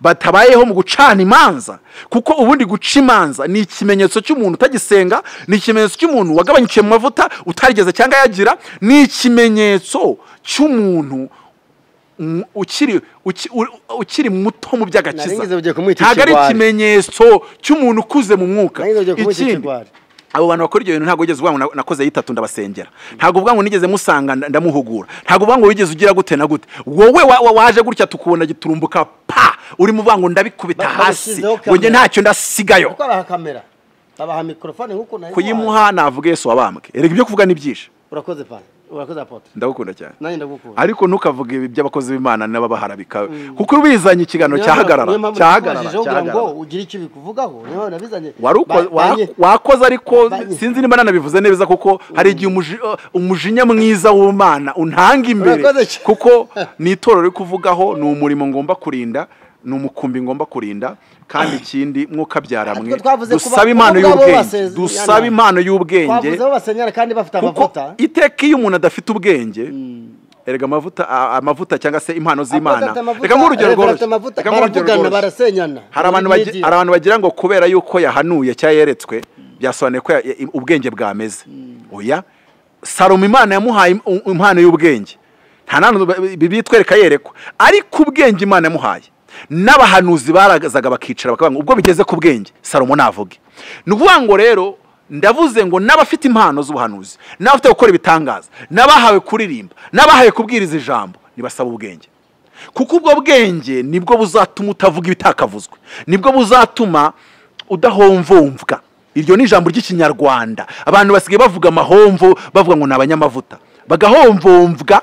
batabayeho mu gucana imanza kuko ubundi guca imanza ni ikimenyetso cy'umuntu utagisenga ni ikimenyetso cy'umuntu wagabanyikiye mu mavuta utarigeze cyangwa yagira ni ikimenyetso cy'umuntu mm, ukiri uki- u- ukiri muto mu Nari ngize ugiye by'agakiza kumwita ntabwo ari ikigwari. ikimenyetso cy'umuntu ukuze mu mwuka Nari ngize ugiye kumwita Ikindi, ikigwari. abo bantu bakora ibyo bintu ntabwo wigeze uvuga ngo na- nakoze yitatu ndabasengera ntabwo uvuga ngo nigeze musanga nda- ndamuhugura ntabwo uvuga ngo wigeze ugira gute na gute wowe wa- wa- waje gutya tukubona giturumbuka pa urimo uvuga ngo ndabikubita Ba- hasi bamushyizeho ngo njye kamera. ntacyo ndasigayo kuko abaha kamera babaha mikorofone nk'uko nayo kuyimuha navuga yesu wabambwe erega ibyo kuvuga ni byinshi urakoze pana urakoze apotre ndagukunda cyane nanjye ndagukunda ariko ntukavuge ibi by'abakozi b'imana n'ababaharabika kuko ubizanye ikiganiro cyahagarara Niyo mpamvu cyahagarara nakubajije kugira ngo cyahagarara. ugire icyo bikuvugaho niyo mpamvu nabizanye Wari uko- Ba- wa- banye- wakoze ariko Ba- sinzi niba nanabivuze neza kuko hari igihe umuji- uh, umujinya mwiza w'umwana untanga imbere Urakoze cyane. kuko ni itorero riri kuvugaho ni umurimo ngomba kurinda ni umukumbi ngomba kurinda kandi ikindi mwukabyara Ariko mwe twavuze ku dusaba ba- impano bo ubwabo y'ubwenge basezerana. dusaba impano y'ubwenge twavuze aho basenyera kandi bafite kuko amavuta iteka iyo umuntu adafite ubwenge erega amavuta a- amavuta cyangwa se impano z'imana Abafite amavuta, reka nk'urugero abafite rworoshye amavuta, Reka nk'urugero baravugana rworoshye. barasenyana hari abantu bagi- hari abantu bagira ngo kubera yuko yahanuye cyangwa yeretswe byasobanuye ko ya- ya- ubwenge bwameze oya salomo imana yamuhaye im- um- impano y'ubwenge nta nantu bitwereka yerekwa ariko ubwenge imana yamuhaye n'abahanuzi barazaga bakicara bakavuga ngo ubwo bigeze ku bwenge salomo navuge ni ukuvuga ngo rero ndavuze ngo n'abafite impano z'ubuhanuzi n'abafite gukora ibitangaza n'abahawe kuririmba n'abahawe kubwiriza ijambo ntibasaba ubwenge kuko ubwo bwenge nibwo buzatuma utavuga ibitakavuzwe nibwo buzatuma udahomvomvwa iryo ni ijambo ry'ikinyarwanda abantu basigaye bavuga amahomvo bavuga ngo ni abanyamavuta bagahomvomvwa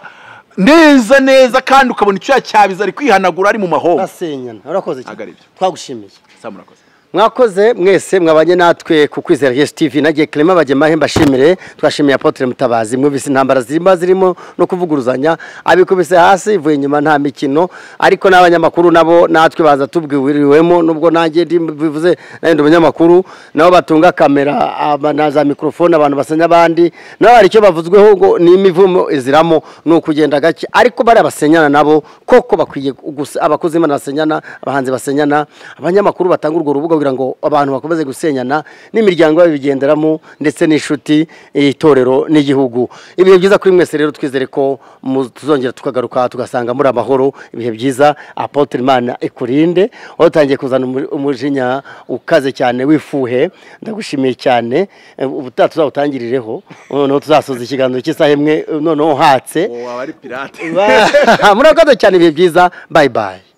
neza neza kandi ukabona icyo cyabiza ari kwihanagura ari mu mahomvo basenyana urakoze cyane. Ntabwo ari byo. twagushimiye Sam, urakoze. mwakoze mwese mwabanye natwe ku kwizera yesu tv nagiye clement bagemahe mbashimire twashimiye apotre mutabazi mwumvise intambara zirimo zirimo no kuvuguruzanya abikubise hasi ivuye inyuma nta mikino ariko n'abanyamakuru nabo natwe baza tubwiriwemo nubwo nanjye ndi- bivuze nanjye ndi umunyamakuru nabo batunga kamera aba- na za mikorofone abantu basenya abandi nabo hari icyo bavuzweho ngo ni imivumo iziramo ni ukugenda gake ariko bariya basenyana nabo koko bakwiye gusa abakozi b'imana basenyana abahanzi basenyana abanyamakuru batanga urwo rubuga kugira ngo abantu bakomeze gusenyana n'imiryango yabo ibigenderamo ndetse n'inshuti itorero n'igihugu ibihe byiza kuri mwese rero twizere ko mu- tuzongera tukagaruka tugasanga muri amahoro ibihe byiza apotre imana ikurinde aho utangiye kuzana umu- umujinya ukaze cyane wifuhe ndagushimiye cyane Eh, ubutaha tuzawutangirireho noneho tuzasoza ikiganiro cy'isaha imwe noneho hatse uwo aba ari pirate murakoze cyane ibihe byiza bayi bayi